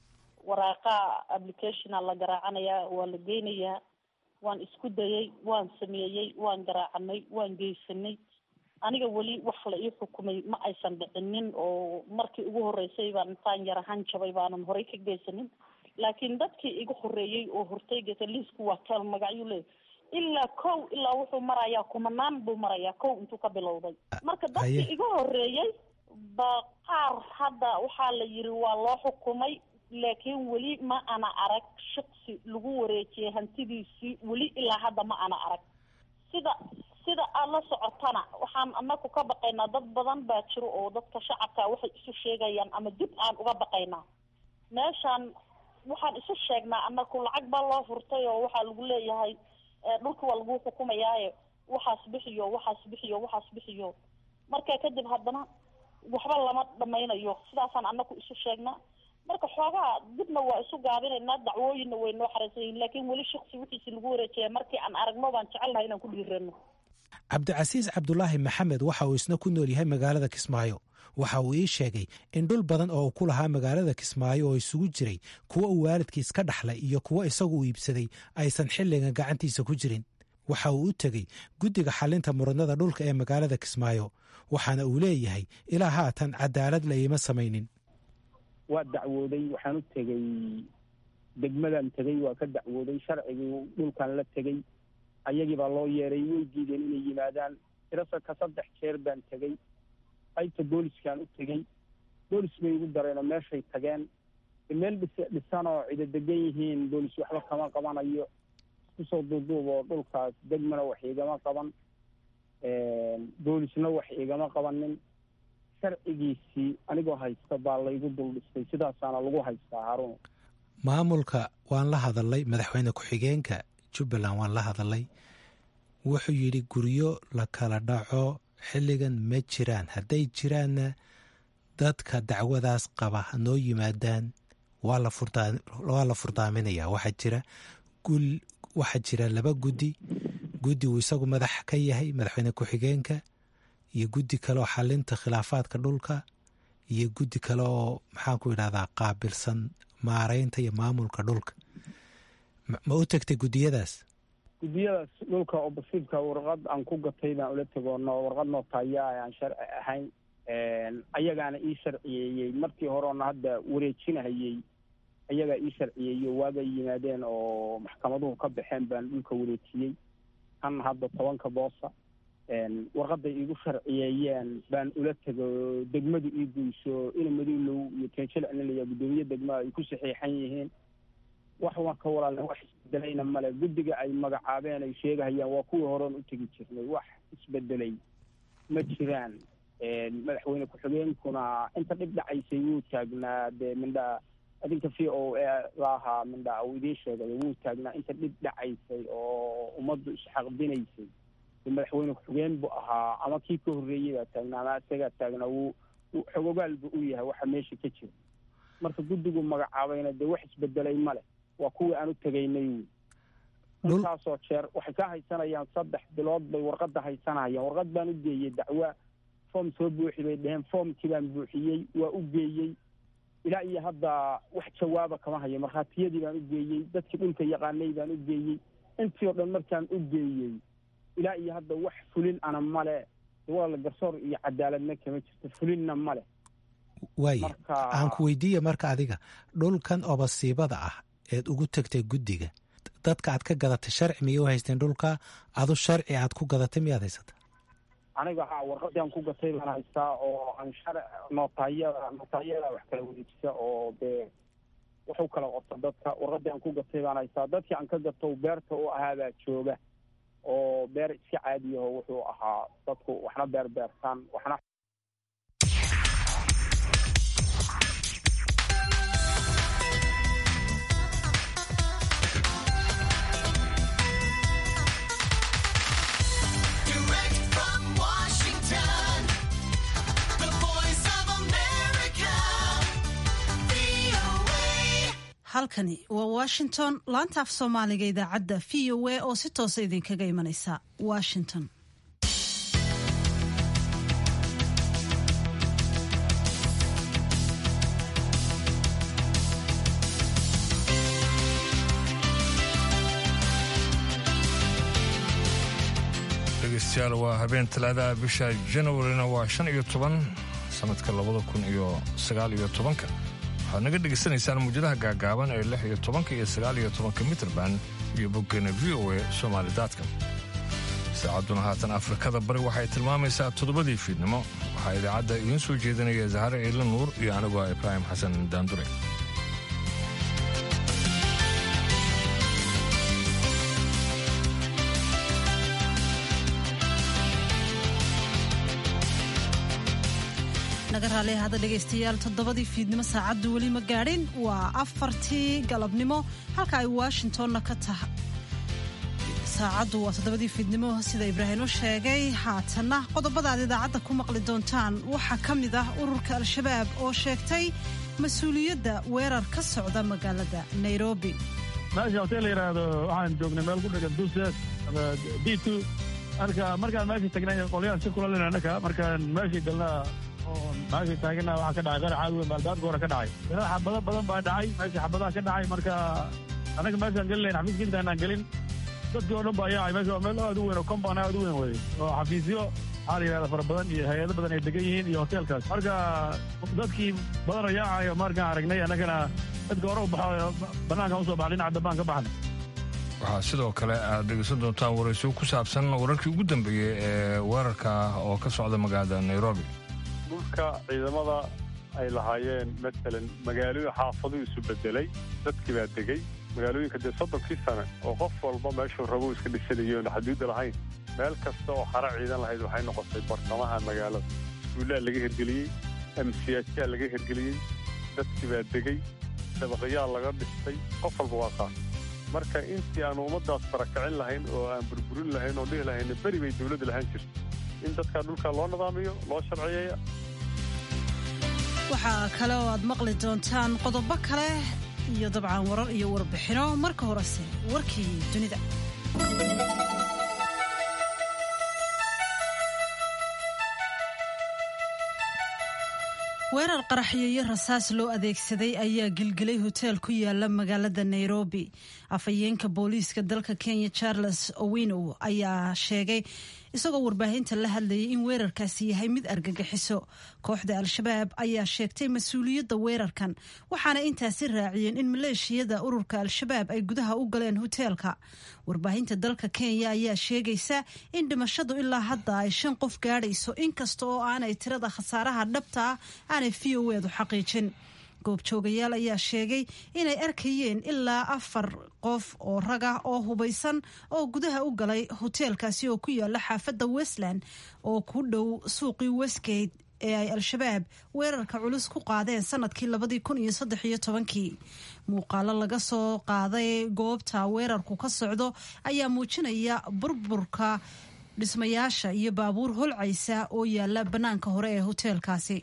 waraaqaa applicationa la garaacanayaa waa la geynayaa waan isku dayay waan sameeyey waan garaacanay waan geysanay aniga weli wax la ii xukumay ma aysan dhicinin oo markii ugu horreysay baan intaan yara hanjabay baanan horey ka geysanin laakiin dadkii iga horeeyey oo hortay geysa liisku waa keel magacyu leey ilaa kow ilaa wuxuu marayaa kumanaan buu marayaa kow intuu ka bilowday marka dadkii iga horeeyey ba qaar hadda waxaa la yiri waa loo xukumay laakiin weli ma ana arag shaqsi lagu wareejiyay hantidiisii weli ilaa hadda ma ana arag sida sida aada la socotana waxaan anaku ka baqaynaa dad badan baa jiro oo dadka shacabka waxay isu sheegayaan ama dib aan uga baqaynaa meeshaan waxaan isu sheegnaa anaku lacag baa loo furtay oo waxaa lagu leeyahay dhulka waa lagu xukumayaaye waxaas bixiyo waxaas bixiyo waxaas bixiyo marka kadib haddana waxba lama dhamaynayo sidaasaan anaku isu sheegnaa marka xoogaa dibna waa isu gaabinaynaa dacwooyinna way noo xareysan yihin laakiin weli shaksi wixiisi lagu wareejaya markii aan aragno baan jecelnahay inaan ku dhiirano cabdicasiis cabdulaahi maxamed waxa uu isna ku nool yahay magaalada kismaayo waxa uu ii sheegay in dhul badan oo uu ku lahaa magaalada kismaayo oo isugu jiray kuwa uu waalidkiis ka dhaxlay iyo kuwa isagu uu iibsaday aysan xilligan gacantiisa ku jirin waxa uu u tegey guddiga xalinta muranada dhulka ee magaalada kismaayo waxaana uu leeyahay ilaa haatan cadaalad la iima samaynin waa dacwooday waxaan u tegey degmadan tegey waa ka dacwooday sharcigii dhulkan la tegey ayagii baa loo yeeray way diideen inay yimaadaan tirasa ka saddex jeer baan tegey qaybta booliskaan u tegey boolis bay igu dareenoo meeshay tageen meel dhis dhisan oo cido degan yihiin boolis waxba kama qabanayo isku soo duuduub oo dhulkaas degmana wax igama qaban boolisna wax igama qabanin sharcigiisii anigoo haysta baa laygu dul dhistay sidaasaana lagu haystaa haruun maamulka waan la hadalay madaxweyne ku-xigeenka jubbaland waan la hadalay wuxuu yidhi guryo la kala dhaco xilligan ma jiraan hadday jiraanna dadka dacwadaas qaba hanoo yimaadaan waa la furdaaminaya waxaa jira waxaa jira laba guddi guddi uu isagu madax ka yahay madaxweyne ku-xigeenka iyo guddi kale oo xalinta khilaafaadka dhulka iyo guddi kale oo maxaanku idhahdaa qaabilsan maareynta iyo maamulka dhulka ma u tegtay guddiyadaas guddiyadaas dhulka oo basiibka warqad aan ku gatay baan ula tegoono warqad nootaaya aan sharci ahayn ayagaana ii sharciyeeyey markii horeona hadda wareejinahayey ayagaa ii sharciyeeyo waagay yimaadeen oo maxkamaduhu ka baxeen baan dhulka wareejiyey kan hadda tobanka boosa warqaday iigu sharciyeeyeen baan ula tego degmadu ii guyso ina maduulow iyo tenjilcnilaya guddoomiye degmada ay ku saxiixan yihiin wax waan ka walaalna wax isbedelayna male guddiga ay magacaabeen ay sheegahayaan waa kuwii horeon u tegi jirnay wax isbedelay ma jiraan madaxweyne ku-xigeenkuna inta dhib dhacaysay wuu taagnaa dee mindha adinka v o a la ahaa mindha uu idiin sheegay wuu taagnaa inta dhib dhacaysay oo ummaddu isxaqdinaysay madaxweyne ku-xigeen buu ahaa ama kii ka horreeyey baa taagnaa ama isagaa taagnaa wuu xogogaal bu u yahay waxa meesha ka jira marka guddigu magacaabayna dee wax isbedelay male waa kuwii aan u tegaynay wy intaasoo jeer waxay ka haysanayaan saddex bilood bay warqadda haysanayaan warqad baan u geeyey dacwa foom soo buuxi bay dheheen foomkii baan buuxiyey waa u geeyey ilaa iyo hadda wax jawaaba kama hayo markhaatiyadii baan u geeyey dadkii dhulka yaqaanay baan u geeyey intii oo dhan markaan u geeyey ilaa iyo hadda wax fulin ana male walaala garsoor iyo cadaaladna kama jirto fulinna male waaya aan ku weydiiya marka adiga dhulkan obasiibada ah eed ugu tegtay guddiga dadka aad ka gadatay sharci miyay u haysteen dhulka adu sharci aad ku gadatay miyaad haysata aniga ha warqadii aan ku gatay baan haystaa oo aan shar nootaayada nootaayada wax kala wareejisa oo dee waxu kala qorta dadka warqadii aan ku gatay baan haystaa dadkii aan ka gato beerta u ahaa baa jooga oo beer iska caadiyaho wuxuu ahaa dadku waxna beer beertaan waxna halkani waa washington laanta af soomaaliga idaacadda v o a oo si toosa idinkaga imanaysa washington dhegeystayaal waa habeen talaadaha bisha janawarina waa shan iyo toban sanadka labada kun iyo sagaal iyo tobanka waxaad naga dhegaysanaysaan muujadaha gaagaaban ee lix iyo tobanka iyo sagaal iyo tobanka mitrban iyo boggeena v o a somaali daadka saacadduna haatan afrikada bari waxay tilmaamaysaa toddobadii fiidnimo waxaa idaacadda idiin soo jeedinaya zahare ciila nuur iyo anigoo ibraahim xasan daandure naga raali ahada dhegaystayaal toddobadii fiidnimo saacaddu weli ma gaadhin waa afartii galabnimo halka ay washingtonna ka tahay saacaddu waa toddobadii fiidnimo sida ibraahim u sheegay haatanna qodobada aad idaacadda ku maqli doontaan waxaa ka mid ah ururka al-shabaab oo sheegtay mas-uuliyadda weerar ka socda magaalada nairobi meesha hotel la yidhaahdo waxaan joognay meel ku dhegan duses ama d two marka markaan meesha tagnay qolyahan si kula lena annaka markaan meeshii galnaa oo meesha taagana waxaa ka dhacay qarax aad weyn baalbaabka hore ka dhacay dana xabado badan baa dhacay meesha xabadaha ka dhacay marka annaga meeshaan gelin lahayn xafiiska intaanaan gelin dadkii oo dhan baa yaacay meesha waa meel aad u weyn oo compound aad u weyn weye oo xafiisyo waxaa la yidhahda fara badan iyo hay-ado badan ay degan yihiin iyo hoteelkaas marka dadkii badan oo yaacayo markaan aragnay annagana dadka hore u baxo banaanka usoo baxa dhinaca dambaan ka baxnay waxaa sidoo kale aad dhegeysan doontaan waraysiyo ku saabsan wararkii ugu dambeeyey ee weerarka oo ka socda magaalada nairobi dhulka ciidamada ay lahaayeen matalan magaalooyin xaafaduu isu bedelay dadkii baa degey magaalooyinka dee soddonkii sane oo qof walba meeshuu rabuu iska dhisanayo oon xaduudda lahayn meel kasta oo xara ciidan lahayd waxay noqotay bartamaha magaalada iskuullaa laga hirgeliyey amsiyaajyaa laga hirgeliyey dadkii baa degey dabaqayaa laga dhistay qof walba waa qaas marka intii aanu ummaddaas barakicin lahayn oo aan burburin lahayn oo dhihi lahayn beri bay dowladda lahaan jirto in dadka dhulka loo nidaamiyo loo sharciyeeya waxaa kale oo aad maqli doontaan qodobo kale iyo dabcan warar iyo warbixino marka horese warkii dunida weerar qaraxyo iyo rasaas loo adeegsaday ayaa gilgilay hoteel ku yaala magaalada nairobi afhayeenka booliiska dalka kenya charles owino ayaa sheegay isagoo warbaahinta la hadlayay in weerarkaasi yahay mid argagixiso kooxda al-shabaab ayaa sheegtay mas-uuliyadda weerarkan waxaana intaasi raaciyeen in maleeshiyada ururka al-shabaab ay gudaha u galeen hoteelka warbaahinta dalka kenya ayaa sheegaysa in dhimashadu ilaa hadda ay shan qof gaadhayso inkasta oo aanay tirada khasaaraha dhabta ah aanay v o edu xaqiijin goobjoogayaal ayaa sheegay inay arkayeen ilaa afar qof oo rag ah oo hubaysan oo gudaha u galay hoteelkaasi oo ku yaala xaafadda westland oo ku dhow suuqii westgate ee ay al-shabaab weerarka culus ku qaadeen sanadkii labadii kun iyo saddex iyo tobankii muuqaalo laga soo qaaday goobta weerarku ka socdo ayaa muujinaya burburka dhismayaasha iyo baabuur holcaysa oo yaala bannaanka hore ee hoteelkaasi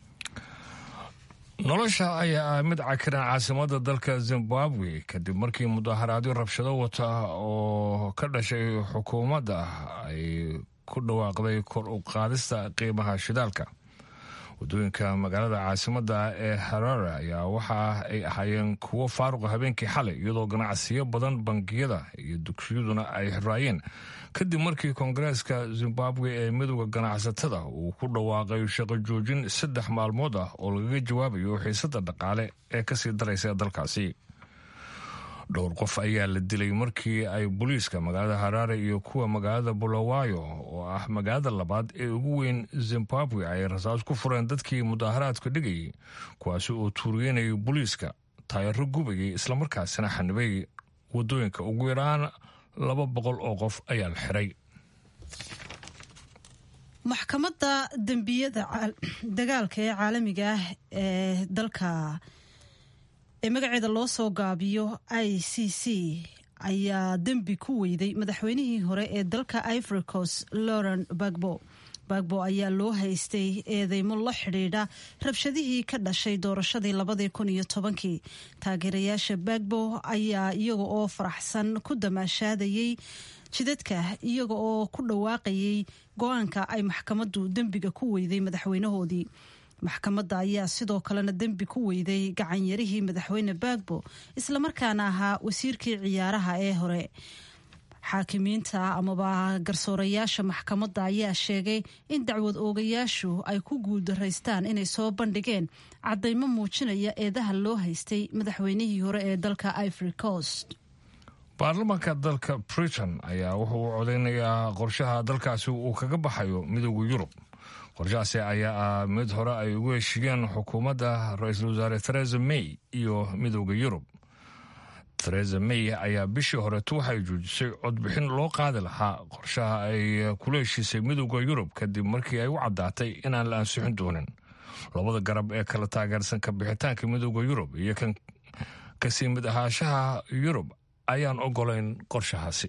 nolosha ayaa ah mid cakiran caasimada dalka zimbabwe kadib markii mudaharaadyo rabshado wata oo ka dhashay xukuumadda ay ku dhawaaqday kor u qaadista qiimaha shidaalka wadooyinka magaalada caasimada ee harare ayaa waxa ay ahaayeen kuwo faaruqa habeenkii xalay iyadoo ganacsiyo badan bangiyada iyo dugsiyaduna ay xiraayeen kadib markii koongareeska zimbabwe ee midooda ganacsatada uu ku dhawaaqay shaqo joojin saddex maalmood ah oo lagaga jawaabayo xiisada dhaqaale ee kasii daraysa dalkaasi dhowr qof ayaa la dilay markii ay booliiska magaalada harare iyo kuwa magaalada bulawayo oo ah magaalada labaad ee ugu weyn zimbabwe ay rasaas ku fureen dadkii mudaharaadka dhigayay kuwaasi oo tuuriyeynayay booliiska taayaro gubayay islamarkaasina xanibay wadooyinka ugu yaraan laba boqol oo qof ayaa la xiray maxkamadda dembiyada dagaalka ee caalamiga ah ee dalka ee magaceeda loo soo gaabiyo i c c ayaa dembi ku weyday madaxweynihii hore ee dalka ivory coast lauren bagbo bagbo ayaa loo haystay eedeymo la xidhiidha rabshadihii ka dhashay doorashadii labadii kun iyo tobankii taageerayaasha bagbo ayaa iyaga oo faraxsan ku damaashaadayey jidadka iyaga oo ku dhawaaqayay go-aanka ay maxkamaddu dembiga ku weyday madaxweynahoodii maxkamadda ayaa sidoo kalena dembi ku weyday gacanyarihii madaxweyne bagbo islamarkaana ahaa wasiirkii ciyaaraha ee hore xaakimiinta amaba garsoorayaasha maxkamadda ayaa sheegay in dacwad oogayaashu ay ku guuldaraystaan inay soo bandhigeen caddaymo muujinaya eedaha loo haystay madaxweynihii hore ee dalka ivory coast baarlamaanka dalka britain ayaa wuxuu u codeynayaa qorshaha dalkaasi uu kaga baxayo midooda yurub qorshahaasi ayaa ah mid hore ay ugu heshiiyeen xukuumadda ra-iisul wasaare theresa may iyo midooda yurub theresa may ayaa bishii horeeto waxay joojisay codbixin loo qaadi lahaa qorshaha ay kula heshiisay midooda yurub kadib markii ay u caddaatay inaan la ansixin doonin labada garab ee kala taageersan ka bixitaanka midooda yurub iyo kan kasii mid ahaashaha yurub ayaan ogolayn qorshahaasi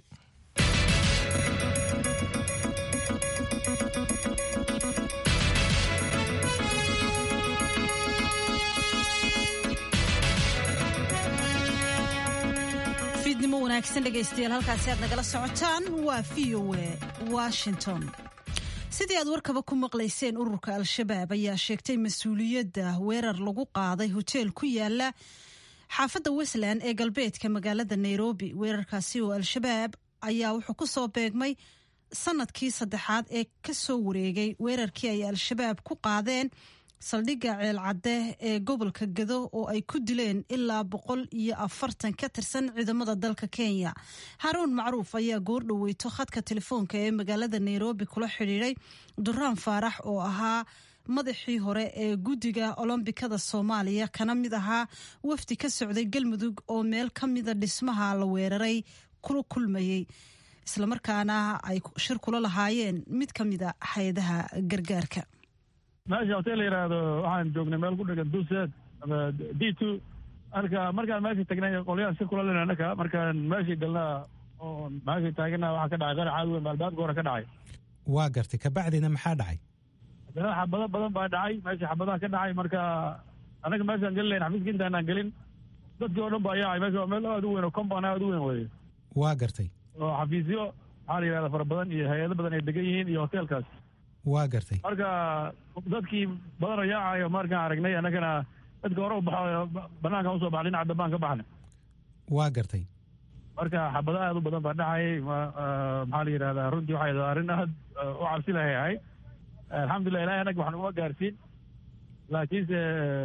fiidnimo wanaagsan dhegaystayaal halkaasi aad nagala socotaan waa v o a washington sidii aad warkaba ku maqlayseen ururka al-shabaab ayaa sheegtay mas-uuliyadda weerar lagu qaaday hoteel ku yaala xaafadda westland ee galbeedka magaalada nairobi weerarkaasi oo al-shabaab ayaa wuxuu ku soo beegmay sanadkii saddexaad ee ka soo wareegay weerarkii ay al-shabaab ku qaadeen saldhigga ceelcadde ee gobolka gado oo ay ku dileen ilaa boqol iyo afartan ka tirsan ciidamada dalka kenya haruun macruuf ayaa goordhoweyto khadka telefoonka ee magaalada nairobi kula xidhiiday duraan faarax oo ahaa madaxii hore ee guddiga olombikada soomaaliya kana mid ahaa wafdi ka socday galmudug oo meel ka mida dhismaha la weeraray kula kulmayey islamarkaana ay shir kula lahaayeen mid ka mida hay-adaha gargaarka meesha hotel la yidhaahdo waxaan joognay meel ku dhegan duset ama d two marka markaan meesha tagnay qolyahan si kula len anaka markaan meeshii galnaa oon meesha taagana waxaa ka dhacay qarax aad weyn maalbaadka hore ka dhacay waa gartay kabacdina maxaa dhacay haddana xabado badan baa dhacay meesha xabadaha ka dhacay marka anaga meeshaan gelin lahayn xafiiska intaanaan gelin dadkii oo dhan baa yaacay meesha waa meel aad u weyn oo compound aad u weyn weye waa gartay oo xafiisyo maxaa la yidhahda fara badan iyo hay-ado badan ay degan yihiin iyo hotelkaas waa gartay marka dadkii badanoo yaacayo markaan aragnay annagana dadka hore u baxo banaankan usoo baxa dhinaca dambaan ka baxnay waa gartay marka xabado aad u badan baa dhacayay maxaa la yidhahdaa runtii waxay arrin aad u cabsi lahay ahayd alxamdulillah ilahay annaga waxaan uma gaarsiin laakiinse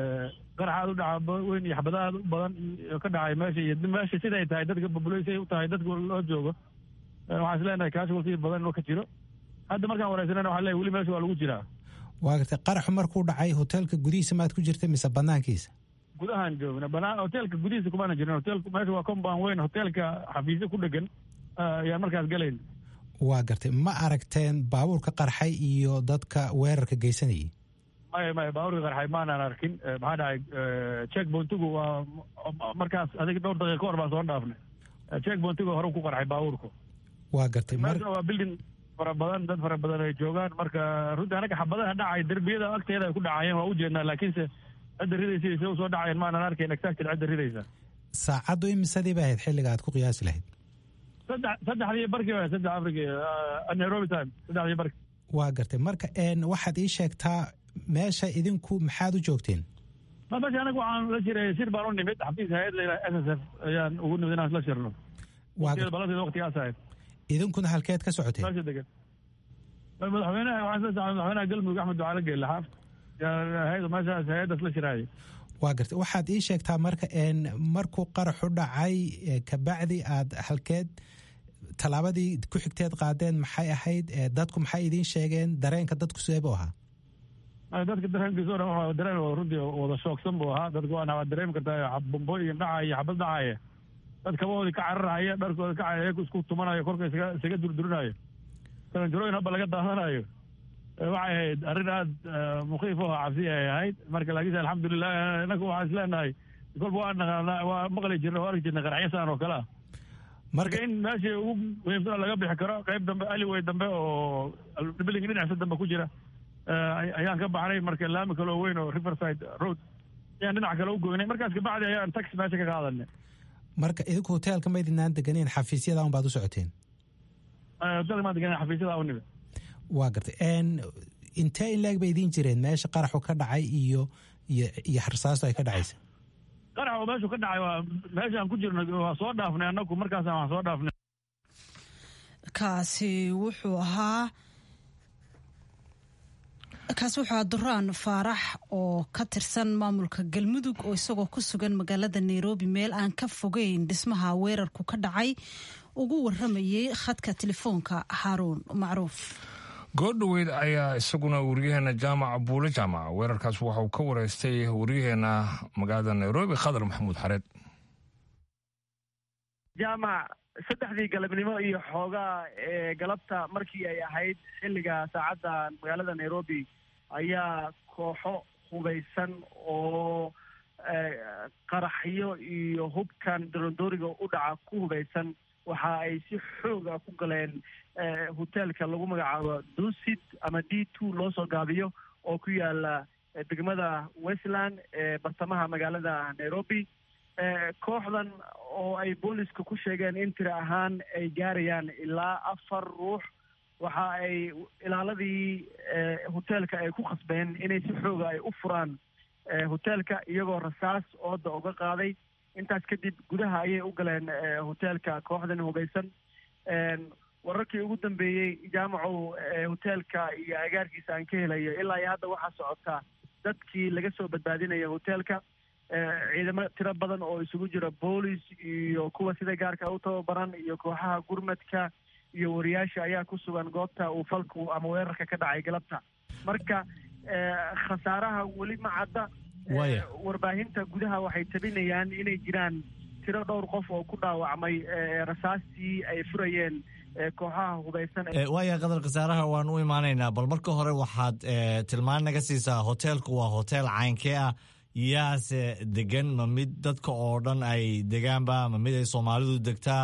qarax aad u dhaca weyn iyo xabado aad u badan ka dhacay meesha iyo meesha siday tahay dadka population u tahay dadka loo joogo waxaan is leenahay casualty badan inuu ka jiro hadda markaan wareysanana waxaa leeyahay weli meesha waa lagu jiraa waa gartay qaraxu markuu dhacay hoteelka gudihiisa maad ku jirtay mise banaankiisa gudahaan joogna banaan hoteelka gudihiisa kumaana jirin hoteelku meesha waa compound weyn hoteelka xafiisyo ku dhegan ayaan markaas galayn waa gartay ma aragteen baabuurka qarxay iyo dadka weerarka geysanayay maya maya baabuurka qarxay maanaan arkin maxaa dhacay check bontigu waa markaas adiga dhowr daqiiqa hor baan soo dhaafnay check bontigu hore ku qarxay baabuurku waa gartay meeshana waa building fara badan dad fara badan ay joogaan marka runtii anaga xabadaha dhacay derbiyada agteeda ay ku dhacayeen waa ujeednaa laakiinse cidda ridaysa se usoo dhacayeen maanaan arkayn exactly cidda ridaysa saacaddu imisadii ba ahayd xilliga aad ku qiyaasi lahayd saddex saddexdii barkii ba saddex afriki nairobi time saddexdii barki waa gartay marka waxaad ii sheegtaa meesha idinku maxaad u joogteen ma meesha anaga waxaan la jiray shir baan u nimid xafiis hay-ad la yidhaha s s f ayaan ugu nimid inaan isla shirno baladeeda waqtigaas ahayd idinkuna halkeed ka socoteen meesha degan madaxweynaha waxaan soo socday madaxweynaha galmudug axmed ducaale geelle xaaf hay meeshaas hay-addaas la shiraayay waa gartay waxaad ii sheegtaa marka markuu qaraxu dhacay kabacdi aad halkeed tallaabadii ku xigteed qaadeen maxay ahayd dadku maxay idiin sheegeen dareenka dadku sidee buu ahaa dadka dareenkiisa o dhan waa dareen runtii wada shoogsan buu ahaa dadku waana waad dareemi kartaa bombooyin dhacaya iyo xabad dhacaya dad kabahoodii ka cararaya dharkooda ka iyagu isku tumanayo korka isaga isaga durdurinayo kalanjarooyin haba laga daadanayo waxay ahayd arrin aad mukiif oo cabsi ay ahayd marka laakiinse alxamdulilah inagu waxaan is leenahay kolba waa naqaana waa maqli jirna waa arki jirna qaraxyasaan oo kale ah marka in meeshii ugu muhiimsan laga bixi karo qayb dambe aliway dambe oo bilinka dhinaciisa dambe ku jira ayaan ka baxnay marka laami kale oo weyn oo riverside road ayaan dhinac kale u goynay markaas kabacdi ayaan taxi meesha ka qaadanay marka idinku hoteelka ma idinaan deganeen xafiisyada un baad u socoteen hoteelka maan deganeen xafiisyada u nimid waa gartay intee in laeg bay idiin jireen meesha qaraxu ka dhacay iyo iyo iyo rarsaastu ay ka dhacaysa qarax oo meeshu ka dhacay waa meeshaan ku jirno waa soo dhaafnay annagu markaasaan waan soo dhaafnay kaasi wuxuu ahaa kaasi wuxuu ahaa duraan faarax oo ka tirsan maamulka galmudug oo isagoo ku sugan magaalada nairobi meel aan ka fogeyn dhismaha weerarku ka dhacay ugu waramayay khadka telefoonka xaaruun macruuf goordhoweyd ayaa isaguna wariyaheena jaamac buule jaamac weerarkaas waxauu ka wareystay wariyaheena magaalada nairobi khadar maxamuud xareed jaamac saddexdii galabnimo iyo xoogaa ee galabta markii ay ahayd xilliga saacadda magaalada nairobi ayaa kooxo hubaysan oo qaraxyo iyo hubkan dorondooriga u dhaca ku hubaysan waxa ay si xooga ku galeen hoteelka lagu magacaabo dusid ama d two loo soo gaabiyo oo ku yaala degmada westland ee bartamaha magaalada nairobi kooxdan oo ay booliska ku sheegeen in tiri ahaan ay gaarayaan ilaa afar ruux waxa ay ilaaladii hoteelka ay ku khasbeen inay si xooga ay u furaan hoteelka iyagoo rasaas ooda uga qaaday intaas kadib gudaha ayay u galeen hoteelka kooxdan hubaysan wararkii ugu dambeeyey jaamacow hoteelka iyo agaarkiisa aan ka helayo ilaa iyo hadda waxaa socota dadkii laga soo badbaadinaya hoteelka ciidamo tiro badan oo isugu jira boolis iyo kuwa sida gaarka u tababaran iyo kooxaha gurmadka iyo wariyaasha ayaa ku sugan goobta uu falku ama weerarka ka dhacay galabta marka khasaaraha weli ma cadda warbaahinta gudaha waxay tabinayaan inay jiraan tiro dhowr qof oo ku dhaawacmay rasaastii ay furayeen kooxaha hubaysan waaya qadar khasaaraha waan u imaanaynaa bal marka hore waxaad tilmaan naga siisaa hoteelku waa hotel caynkee ah yaase degan ma mid dadka oo dhan ay degaanba ma mid ay soomaalidu degtaa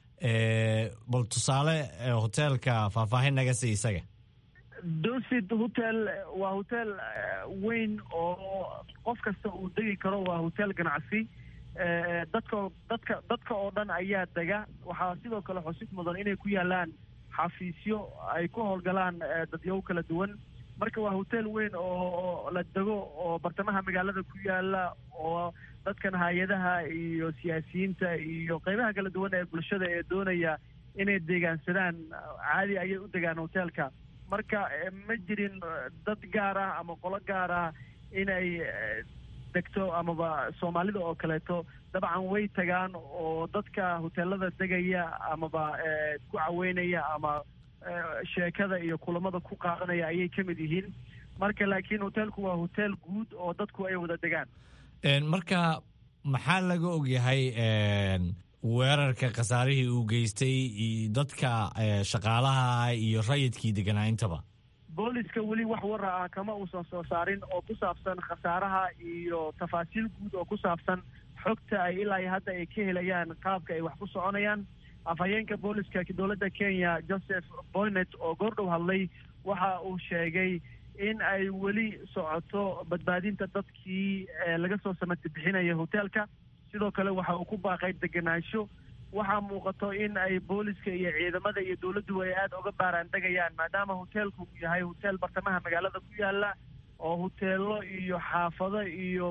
bal tusaale hoteelka faahfaahin naga sii isaga dusid hotel waa hotel weyn oo qof kasta uu degi karo waa hotel ganacsi dadka dadka dadka oo dhan ayaa dega waxaa sidoo kale xusid mudan inay ku yaalaan xafiisyo ay ku howlgalaan dadyow kala duwan marka waa hotel weyn oo la dego oo bartamaha magaalada ku yaala oo dadkan hay-adaha iyo siyaasiyiinta iyo qeybaha kala duwan ee bulshada ee doonaya inay deegaansadaan caadi ayay u degaan hoteelka marka ma jirin dad gaar ah ama qolo gaar ah inay degto amaba soomaalida oo kaleeto dabcan way tagaan oo dadka hoteelada degaya amaba ku caweynaya ama sheekada iyo kulamada ku qaadanaya ayay ka mid yihiin marka laakiin hoteelku waa hotel guud oo dadku ay wada degaan marka maxaa laga ogyahay weerarka khasaarihii uu geystay dadka shaqaalaha iyo rayidkii deganaa intaba booliska weli wax wara ah kama uusan soo saarin oo ku saabsan khasaaraha iyo tafaasiil guud oo ku saabsan xogta ay ilaa iyo hadda ay ka helayaan qaabka ay wax ku soconayaan afhayeenka booliska dowladda kenya joseph boynet oo goordhow hadlay waxa uu sheegay in ay weli socoto badbaadinta dadkii laga soo samati bixinaya hoteelka sidoo kale waxa uu ku baaqay degenaansho waxaa muuqato in ay booliska iyo ciidamada iyo dowladdu ay aada uga baaraan degayaan maadaama hoteelku uu yahay hotel bartamaha magaalada ku yaala oo hoteelo iyo xaafado iyo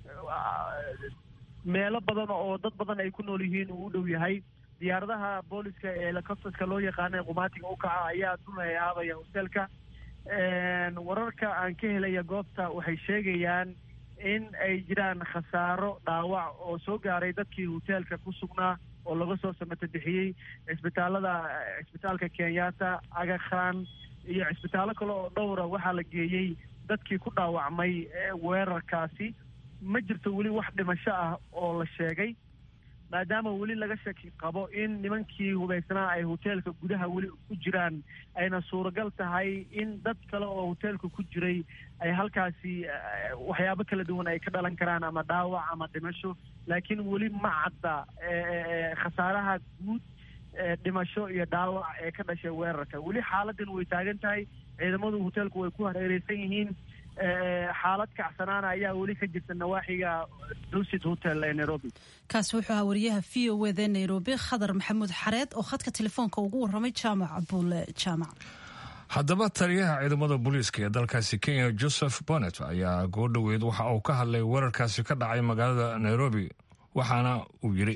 meelo badan oo dad badan ay ku nool yihiin uu u dhow yahay diyaaradaha booliska ee helicopterska loo yaqaana ee qumaatiga u kaca ayaa dul hayaabaya hoteelka wararka aan ka helaya goobta waxay sheegayaan in ay jiraan khasaaro dhaawac oo soo gaaray dadkii hoteelka ku sugnaa oo laga soo samata bixiyey cisbitaalada cisbitaalka kenyatta aga khan iyo cisbitaallo kale oo dhowra waxaa la geeyey dadkii ku dhaawacmay weerarkaasi ma jirto weli wax dhimasho ah oo la sheegay maadaama weli laga shaki qabo in nimankii hubaysnaa ay hoteelka gudaha weli ku jiraan ayna suuragal tahay in dad kale oo hoteelka ku jiray ay halkaasi waxyaabo kala duwan ay ka dhalan karaan ama dhaawac ama dhimasho laakiin weli ma cadda khasaaraha guud dhimasho iyo dhaawac ee ka dhashay weerarka weli xaaladan way taagan tahay ciidamadu hoteelku way ku hareereysan yihiin xaalad kacsanaana ayaa weli ka jirta nawaaxiga dusit hotel ee nairobi kaasi wuxuu ahaa wariyaha v o eda nairobi khadar maxamuud xareed oo khadka telefoonka ugu waramay jaamac buule jaamac haddaba taliyaha ciidamada booliiska ee dalkaasi kenya joseph bonnet ayaa goodhoweyd waxa uu ka hadlay weerarkaasi ka dhacay magaalada nairobi waxaana uu yidhi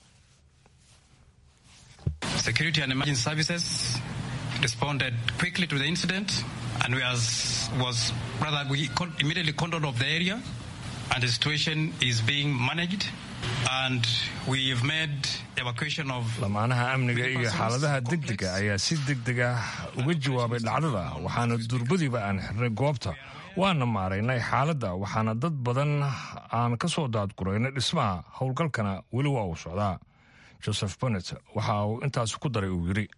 security and emergency services responded quickly to the incident and we as was rather we immediately cordoned off the area and the situation is being managed and we've made evacuation of lamaanaha amniga iyo xaaladaha degdega ayaa si degdeg ah uga jawaabay dhacdada waxaana durbadiiba aan xirnay goobta waana maaraynay xaaladda waxaana dad badan aan ka soo daadguraynay dhismaha howlgalkana weli waa uu socdaa joseph bonnet waxa uu intaas ku daray uu yidhi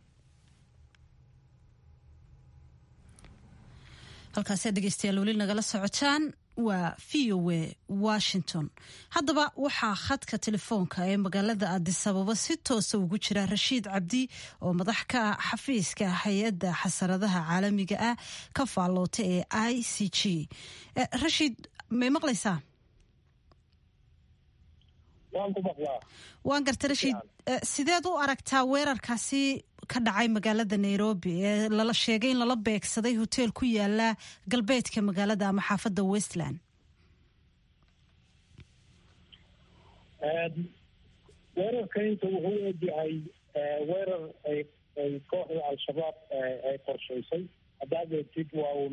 halkaasi dhegeystayaal weli nagala socotaan waa v o a washington haddaba waxaa khadka telefoonka ee magaalada adisababa si toosa ugu jira rashiid cabdi oo madax ka ah xafiiska hay-adda xasaradaha caalamiga ah ka faalloota ee i c g rashiid may maqlaysaa waan garta rashiid sideed u aragtaa weerarkaasi ka dhacay magaalada nairobi ee lala sheegay in lala beegsaday hoteel ku yaala galbeedka magaalada ama xaafadda westland weerarka inta wuxuu egyahay weerar ay ay kooxda al-shabaab ay qorshaysay haddaad eegtid waa un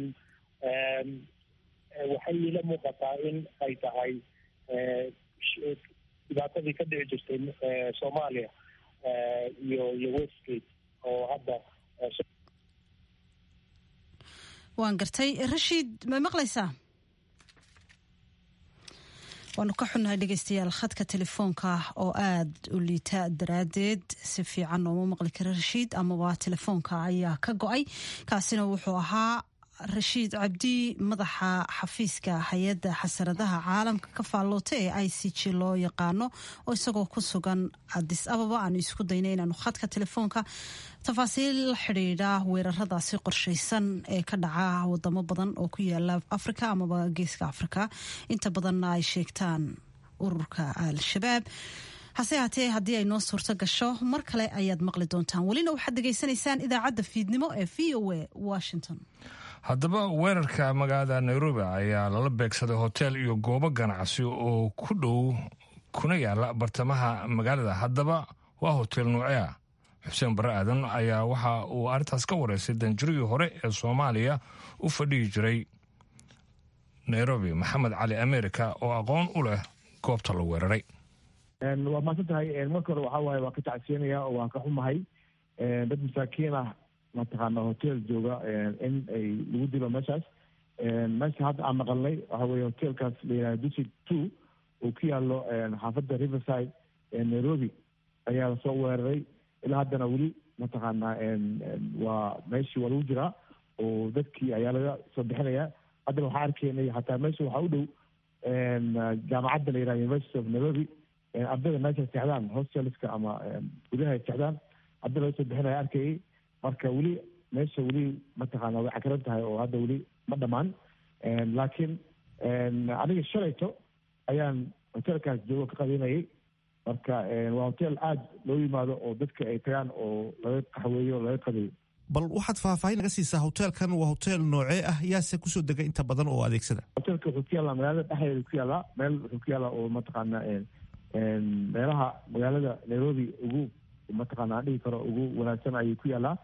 waxay ila muuqataa in ay tahay dhibaatadii ka dhici jirtay soomaaliya iyo iyo westgate oo hadda waan gartay rashiid ma maqlaysaa waanu ka xunnahay dhegeystayaal khadka telefoonka oo aada u liita daraaddeed si fiican nooma maqli kara rashiid amaba telefoonka ayaa ka go-ay kaasina wuxuu ahaa rashiid cabdi madaxa xafiiska hay-adda xasaradaha caalamka ka faalloota ee i c g loo yaqaano oo isagoo ku sugan adis ababa aanu isku daynay inaanu khadka telefoonka tafaasiil la xidhiidha weeraradaasi qorshaysan ee ka dhaca wadamo badan oo ku yaala afrika amaba geeska afrika inta badanna ay sheegtaan ururka al-shabaab hase haatee haddii ay noo suurto gasho mar kale ayaad maqli doontaan welina waxaad degeysanaysaan idaacadda fiidnimo ee v o a washington haddaba weerarka magaalada nairobi ayaa lala beegsaday hotel iyo goobo ganacsi oo ku dhow kuna yaala bartamaha magaalada haddaba waa hotel nuuce ah xuseen barre aadan ayaa waxa uu arrintaas ka wareysay danjurigii hore ee soomaaliya u fadhihi jiray nairobi maxamed cali america oo aqoon u leh goobta la weeraray waa maadsan tahay marka hore waxaa waaye waa ka tacsiinaya oo waan ka xumahay dad masaakiin ah mataqaana hotel jooga in ay lagu dilo meeshaas meesha hadda aan maqalnay waxa weye hotelkaas la yihahda dusit two oo ku yaalo xaafadda riverside nairobi ayaa lasoo weeraray ilaa haddana weli mataqaana waa meeshii waa lagu jiraa oo dadkii ayaa laga soo bixinaya haddana waxaa arkaynay xataa meesha waxaa u dhow jaamacadda la yihahda university of nairobi ardayda meesha seexdaan hostelska ama gudaha ay seexdaan hadda laga soo bixinaya arkayay marka weli meesha weli mataqaana way cakaran tahay oo hadda weli ma dhammaan laakiin aniga shalayto ayaan hotelkaas joogo ka qadinayay marka waa hotel aada loo yimaado oo dadka ay tagaan oo laga qaxweeyo laga qadayo bal waxaad faahfaahin naga siisaa hotelkan waa hotel noocee ah yaase kusoo dega inta badan oo adeegsada hotelka wuxuu ku yaallaa magaalada dhexdeeda ku yaallaa meel wuxuu ku yaallaa oo mataqaana meelaha magaalada nairobi ugu mataqaana aan dhihi karo ugu wanaagsan ayuu ku yaallaa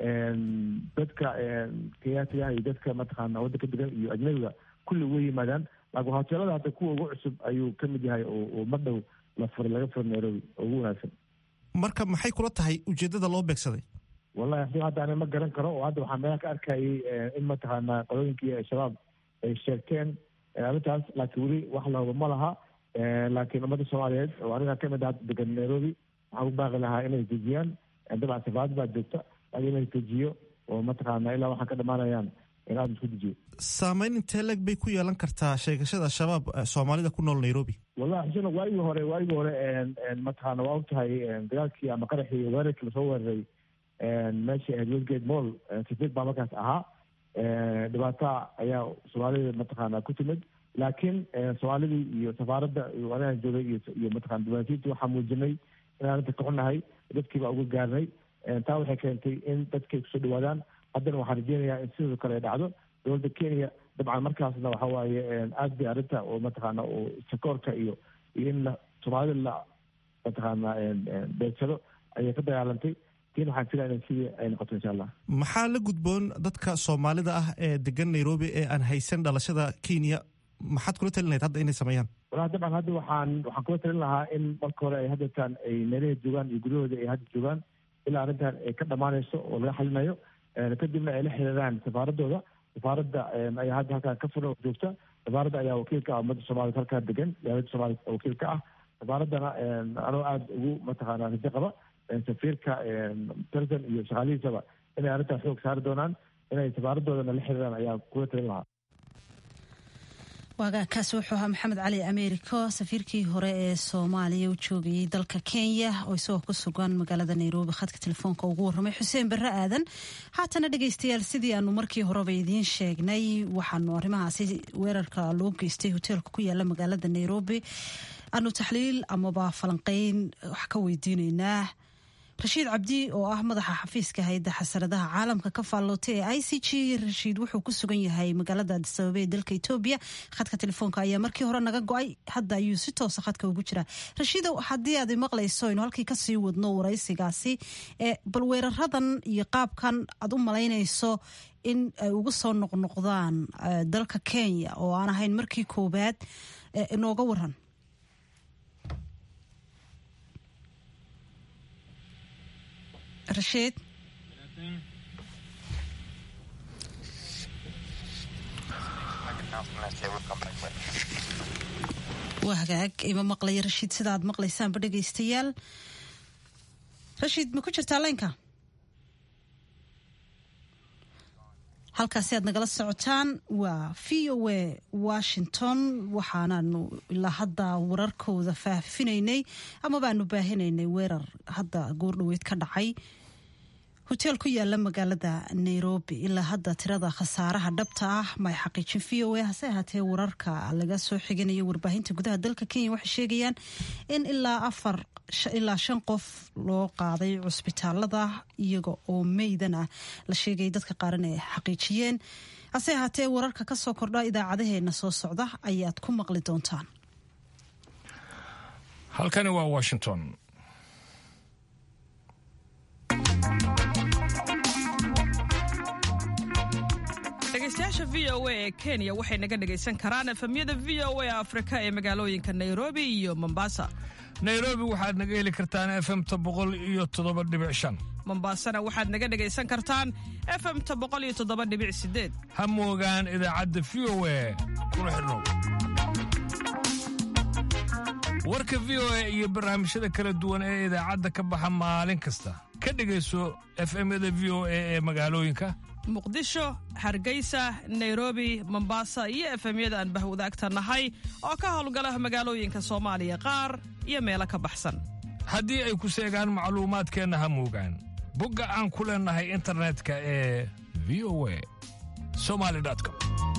dadka kenyaatigaha iyo dadka mataqaana waddanka degan iyo ajnabiga kulli way yimaadaan laakiin hoteelada hadda kuwa ugu cusub ayuu ka mid yahay oo mar dhow la furay laga furay nairobi oo ugu wanaagsan marka maxay kula tahay ujeedada loo beegsaday wallahi asi hadda ani ma garan karo oo hadda waxaa meelaha ka arkayay in mataqaana qolooyinkii shabaab ay sheegteen arrintaas laakiin weli wax lahuba ma laha laakiin ummadda soomaaliyeed oo aniga kamid ah degan nairobi waxaan ku baaqi lahaa inay dejiyaan dabcan safaarad baa joogta laakiin inay dejiyo oo mataqaana ilaa waxaa ka dhamaanayaan aada isku dejiyo saameyn intee leeg bay ku yeelan kartaa sheegashada al-shabaab soomaalida ku nool nairobi wallahi xuseen waagii hore waagii hore mataqaana waa ogtahay dagaalkii ama qaraxii weerarkii lasoo weeraray meeshii ahayd westgate mall safiir baa markaas ahaa dhibaata ayaa soomaalida mataqaana ku timid laakiin soomaalidii iyo safaaradda anaga joogay iyo mataqana diblomaasiyadii waxaa muujinay inaan inta ka xunahay dadkiiba uga gaarnay taa waxay keentay in dadkay kusoo dhawaadaan haddana waxaan rajeynayaa in sidoo kale ay dhacdo dowladda kenya dabcan markaasna waxa waaye aad bay arrinta oo mataqaana oo sakoorka iyo iyo in soomaalida la mataqaana beegsado ayay ka dagaalantay tiin waxaan filaya in sidii ay noqoto insha allah maxaa la gudboon dadka soomaalida ah ee degan nairobi ee aan haysan dhalashada kenya maxaad kula talin lahayd hadda inay sameeyaan walahi dabcan hadda waxaan waxaan kula talin lahaa in marka hore ay haddeetaan ay meelaha joogaan iyo guryahooda ay hadda joogaan ilaa arrintan ay ka dhammaanayso oo laga xalinayo kadibna ay la xiriiraan safaaradooda safaaradda ayaa hadda halkaa ka furan oo joogta safaaradda ayaa wakiilka ah ummadda soomaaliyed halkaa degan dowladda soomaaliyed wakiilka ah safaaraddana anoo aada ugu mataqaana rajo qaba safiirka president iyo shaqaalihiisaba inay arrintaa xoog saari doonaan inay safaaradoodana la xiriiraan ayaa kula talin lahaa waagaakaasi wuxuu ahaa maxamed cali ameeriko safiirkii hore ee soomaaliya u joogayay dalka kenya oo isagoo ku sugan magaalada nairobi khadka telefoonka ugu warramay xuseen barre aadan haatana dhegaystayaal sidii aanu markii horeba idiin sheegnay waxaanu arrimahaasi weerarka loo geystay hoteelka ku yaala magaalada nairobi aanu taxliil amaba falanqeyn wax ka weydiinaynaa rashiid cabdi oo ah madaxa xafiiska hay-adda xasaradaha caalamka ka faallootay ee i c g rashiid wuxuu ku sugan yahay magaalada adisababa ee dalka etoobiya khadka telefoonka ayaa markii hore naga go-ay hadda ayuu si toosa khadka ugu jiraa rashiidow haddii aad maqlayso aynu halkii kasii wadno waraysigaasi bal weeraradan iyo qaabkan aad u malaynayso in ay ugu soo noqnoqdaan dalka kenya oo aan ahayn markii koobaad inooga waran rashiid waa hagaag ima maqlaya rashiid sida aad maqlaysaanba dhegaystayaal rashiid ma ku jirtaa leynka halkaasi aad nagala socotaan waa v o a washington waxaanaanu ilaa hadda wararkooda faahfinaynay ama baanu baahinaynay weerar hadda goordhoweyd ka dhacay hoteel ku yaala magaalada nairobi ilaa hadda tirada khasaaraha dhabta ah may xaqiijin v o a hase ahaatee wararka laga soo xiganayo warbaahinta gudaha dalka kenya waxay sheegayaan in ilaa afar ilaa shan qof loo qaaday cusbitaalada iyaga oo meydana la sheegaya dadka qaaran ay xaqiijiyeen hase ahaatee wararka ka soo kordha idaacadaheena soo socda ayaad ku maqli doontaan halkani waa washington dhegeystayaasha v o a ee kenya waxay naga dhegaysan karaan efemyada v o a afrika ee magaalooyinka nairobi iyo mombasa nairobi waxaad naga heli kartaan efemta boqol iyo toddoba dhibic shan mombasana waxaad naga dhegaysan kartaan efemta boqol iyo toddoba dhibic sideed ha moogaan idaacadda v o a kuna xidhnow warka v o a iyo barnaamijyada kala duwan ee idaacadda ka baxa maalin kasta ka dhegayso efemyada v o a ee magaalooyinka muqdisho hargeysa nairobi mombasa iyo efemyada aan bahwadaagta nahay oo ka howlgala magaalooyinka soomaaliya qaar iyo meelo ka baxsan haddii ay ku seegaan macluumaadkeenna ha moogaan bogga aan ku leennahay internetka ee v o a somali com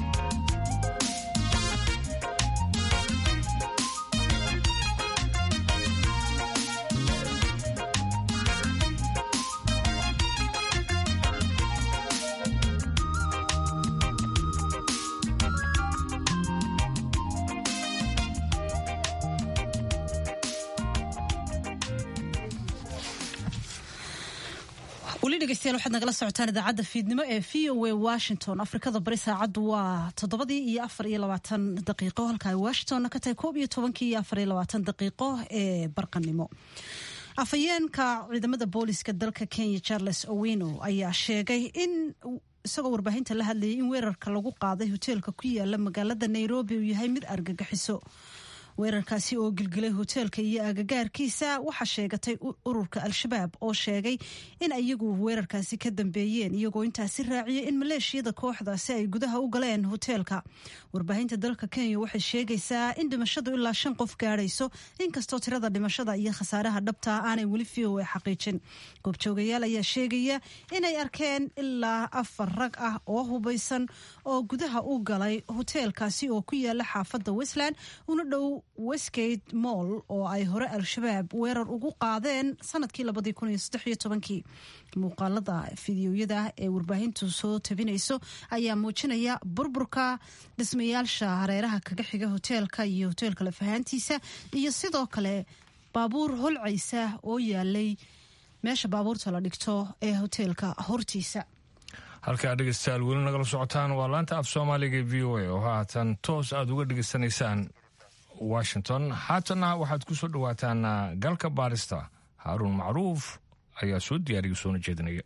weli dhegeystayaal waxaad nagala socotaan idaacadda fiidnimo ee v o a washington afrikada bari saacaddu waa toddobadii iyo afar iyo labaatan daqiiqo halka ay washingtonna ka tahay koob iyo tobankii iyo afar iyo labaatan daqiiqo ee barqanimo afhayeenka ciidamada booliska dalka kenya charles owino ayaa sheegay in isagoo warbaahinta la hadlayay in weerarka lagu qaaday hoteelka ku yaala magaalada nairobi uu yahay mid argagixiso weerarkaasi oo gilgilay hoteelka iyo agagaarkiisa waxaa sheegatay ururka al-shabaab oo sheegay in iyagu weerarkaasi ka dambeeyeen iyagoo intaasi raaciyay in maleeshiyada kooxdaasi ay gudaha u galeen hoteelka warbaahinta dalka kenya waxay sheegaysaa in dhimashadu ilaa shan qof gaadhayso inkastoo tirada dhimashada iyo khasaaraha dhabtaa aanay weli v o a xaqiijin goobjoogayaal ayaa sheegaya inay arkeen ilaa afar rag ah oo hubaysan oo gudaha u galay hoteelkaasi oo ku yaala xaafadda westland una dhow westgate moll oo ay hore al-shabaab weerar ugu qaadeen sanadkii labadii kun iyo saddex iyo tobankii muuqaalada fideoyada ee warbaahintu soo tabinayso ayaa muujinaya burburka dhismayaasha hareeraha kaga xiga hoteelka iyo hoteelka lafahaantiisa iyo sidoo kale baabuur holcaysa oo yaalay meesha baabuurta la dhigto ee hoteelka hortiisa halkaa dhegeystayaal weli nagala socotaan waa laanta af soomaaliga e v o a oo haatan toos aada uga dhegeysanaysaan washington haatanna waxaad ku soo dhowaataan galka baarista haaruun macruuf ayaa soo diyaariya soona jeedinaya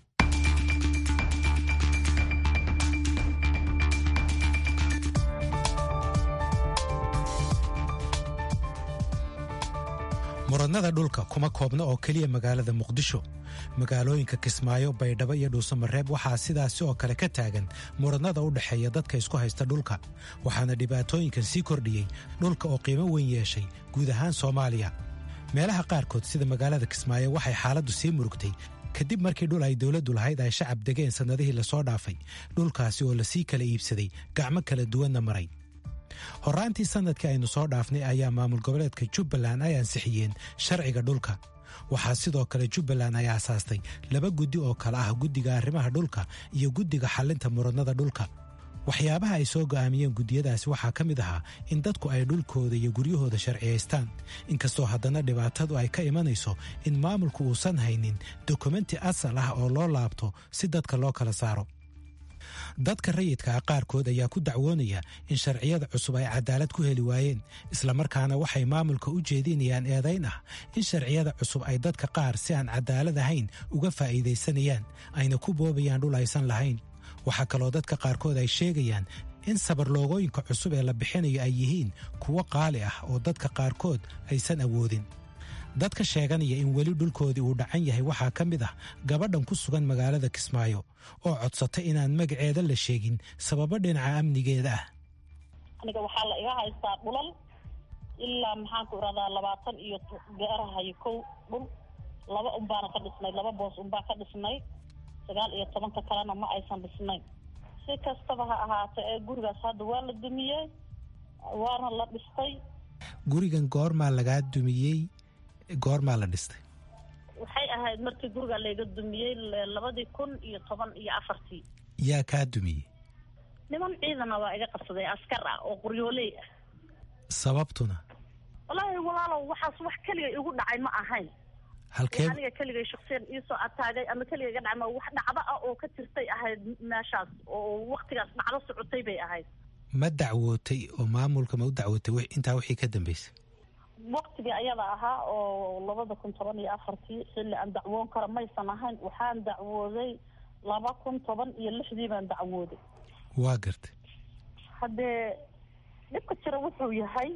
muradnada dhulka kuma koobna oo keliya magaalada muqdisho magaalooyinka kismaayo baydhabo iyo dhuusamareeb waxaa sidaasi oo kale ka taagan muradnada u dhexeeya dadka isku haysta dhulka waxaana dhibaatooyinkan sii kordhiyey dhulka oo qiimo weyn yeeshay guud ahaan soomaaliya meelaha qaarkood sida magaalada kismaayo waxay xaaladdu sii murugtay kadib markii dhul ay dowladdu lahayd ay shacab degeen sannadihii lasoo dhaafay dhulkaasi oo lasii kala iibsaday gacmo kala duwanna maray horraantii sannadkii aynu soo dhaafnay ayaa maamul goboleedka jubbaland ay ansixiyeen sharciga dhulka waxaa sidoo kale jubbaland ay aasaastay laba guddi oo kale ah guddiga arrimaha dhulka iyo guddiga xallinta muradnada dhulka waxyaabaha ay soo go'aamiyeen guddiyadaasi waxaa ka mid ahaa in dadku ay dhulkooda iyo guryahooda sharciyaystaan inkastoo haddana dhibaatadu ay ka imanayso in maamulku uusan haynin dokumenti asal ah oo loo laabto si dadka loo kala saaro dadka rayidka ah qaarkood ayaa ku dacwoonaya in sharciyada cusub ay cadaalad ku heli waayeen islamarkaana waxay maamulka u jeedinayaan eedayn ah in sharciyada cusub ay dadka qaar si aan cadaalad ahayn uga faa'iidaysanayaan ayna ku boobayaan dhul aysan lahayn waxaa kaloo dadka qaarkood ay sheegayaan in sabarloogooyinka cusub ee la bixinayo ay yihiin kuwo qaali ah oo dadka qaarkood aysan awoodin dadka sheeganaya in weli dhulkoodii uu dhacan yahay waxaa ka mid ah gabadhan ku sugan magaalada kismaayo oo codsatay inaan magaceeda la sheegin sababo dhinaca amnigeeda ah aniga waxaa la iga haystaa dhulal ilaa maxaanku iradaa labaatan iyo gaarahayo kow dhul laba unbaana ka dhisnay laba boos unbaa ka dhisnay sagaal iyo tobanka kalena ma aysan dhisnayn si kastaba ha ahaate ee gurigaas hadda waa la dumiyey waana la dhistay gurigan goormaa lagaa dumiyey goormaa la dhistay waxay ahayd markii guriga layga dumiyey labadii kun iyo toban iyo afartii yaa kaa dumiyey niman ciidana waa iga qabsaday askar ah oo qoryooley ah sababtuna wallaahi walaalow waxaas wax keliga igu dhacay ma ahayn halkee aniga keligay shaksiyan iisoo ataagay ama keliga iga dhacay ma wax dhacdo ah oo ka jirtay ahayd meeshaas oo waktigaas dhacdo socotay bay ahayd ma dacwootay oo maamulka ma u dacwootay intaa wixii ka dambeysay waktigii ayada ahaa oo labada kun toban iyo afartii xilli aan dacwoon karo maysan ahayn waxaan dacwooday laba kun toban iyo lixdii baan dacwooday waa gartay haddee dhibka jira wuxuu yahay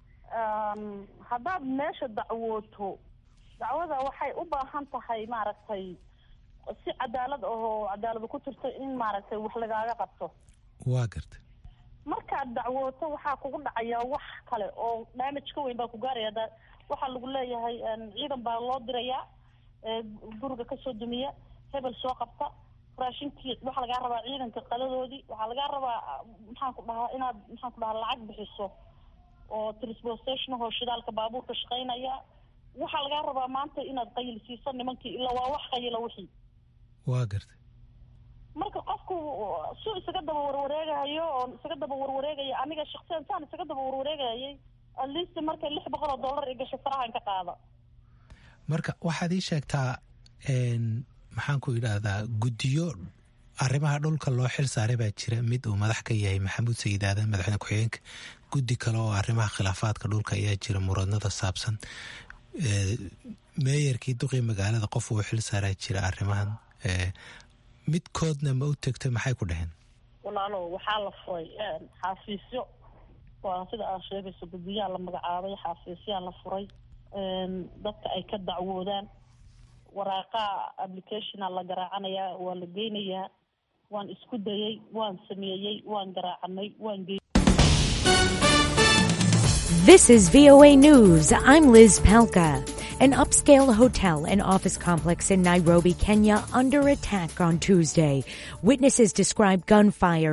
haddaad meesha dacwooto dacwada waxay u baahan tahay maaragtay si cadaalad ahoo cadaaladu ku jirto in maaragtay wax lagaaga qabto waa gartay markaad dacwooto waxaa kugu dhacaya wax kale oo damage ka weyn baa ku gaaraya da waxaa lagu leeyahay ciidan baa loo dirayaa guriga kasoo dumiya hebel soo qabta raashinkii waxaa lagaa rabaa ciidanka qaladoodii waxaa lagaa rabaa maxaan ku dhahaa inaad maxaan ku dhahaa lacag bixiso oo transportation oo shidaalka baabuurka shaqaynaya waxaa lagaa rabaa maanta inaad qayil siiso nimankii ila waa wax qayila wixii waa gartay marka qofku suu isaga daba warwareegayo oo isaga daba warwareegaya aniga shaksiyan saan isaga daba warwareegayay at least markay lix boqol oo dollar i gasho farahan ka qaada marka waxaad ii sheegtaa maxaan ku idhaahdaa guddiyo arrimaha dhulka loo xil saaray baa jira mid uu madax ka yahay maxamuud sayid aadan madaxweyne ku-xigeenka guddi kale oo arrimaha khilaafaadka dhulka ayaa jira muradnada saabsan meeyarkii duqii magaalada qof uu xil saaraa jira arrimahan midkoodna ma u tegtay maxay ku dhaheen walaalo waxaa la furay xaafiisyo waa sida aad sheegayso guddiyaha la magacaabay xafiisyaa la furay dadka ay ka dacwoodaan waraaqaha applicationa la garaacanayaa waa la geynayaa waan isku dayay waan sameeyey waan garaacanay waan gey This is VOA News. I'm Liz Palka. An upscale hotel and office complex in Nairobi, Kenya under attack on Tuesday. Witnesses describe gunfire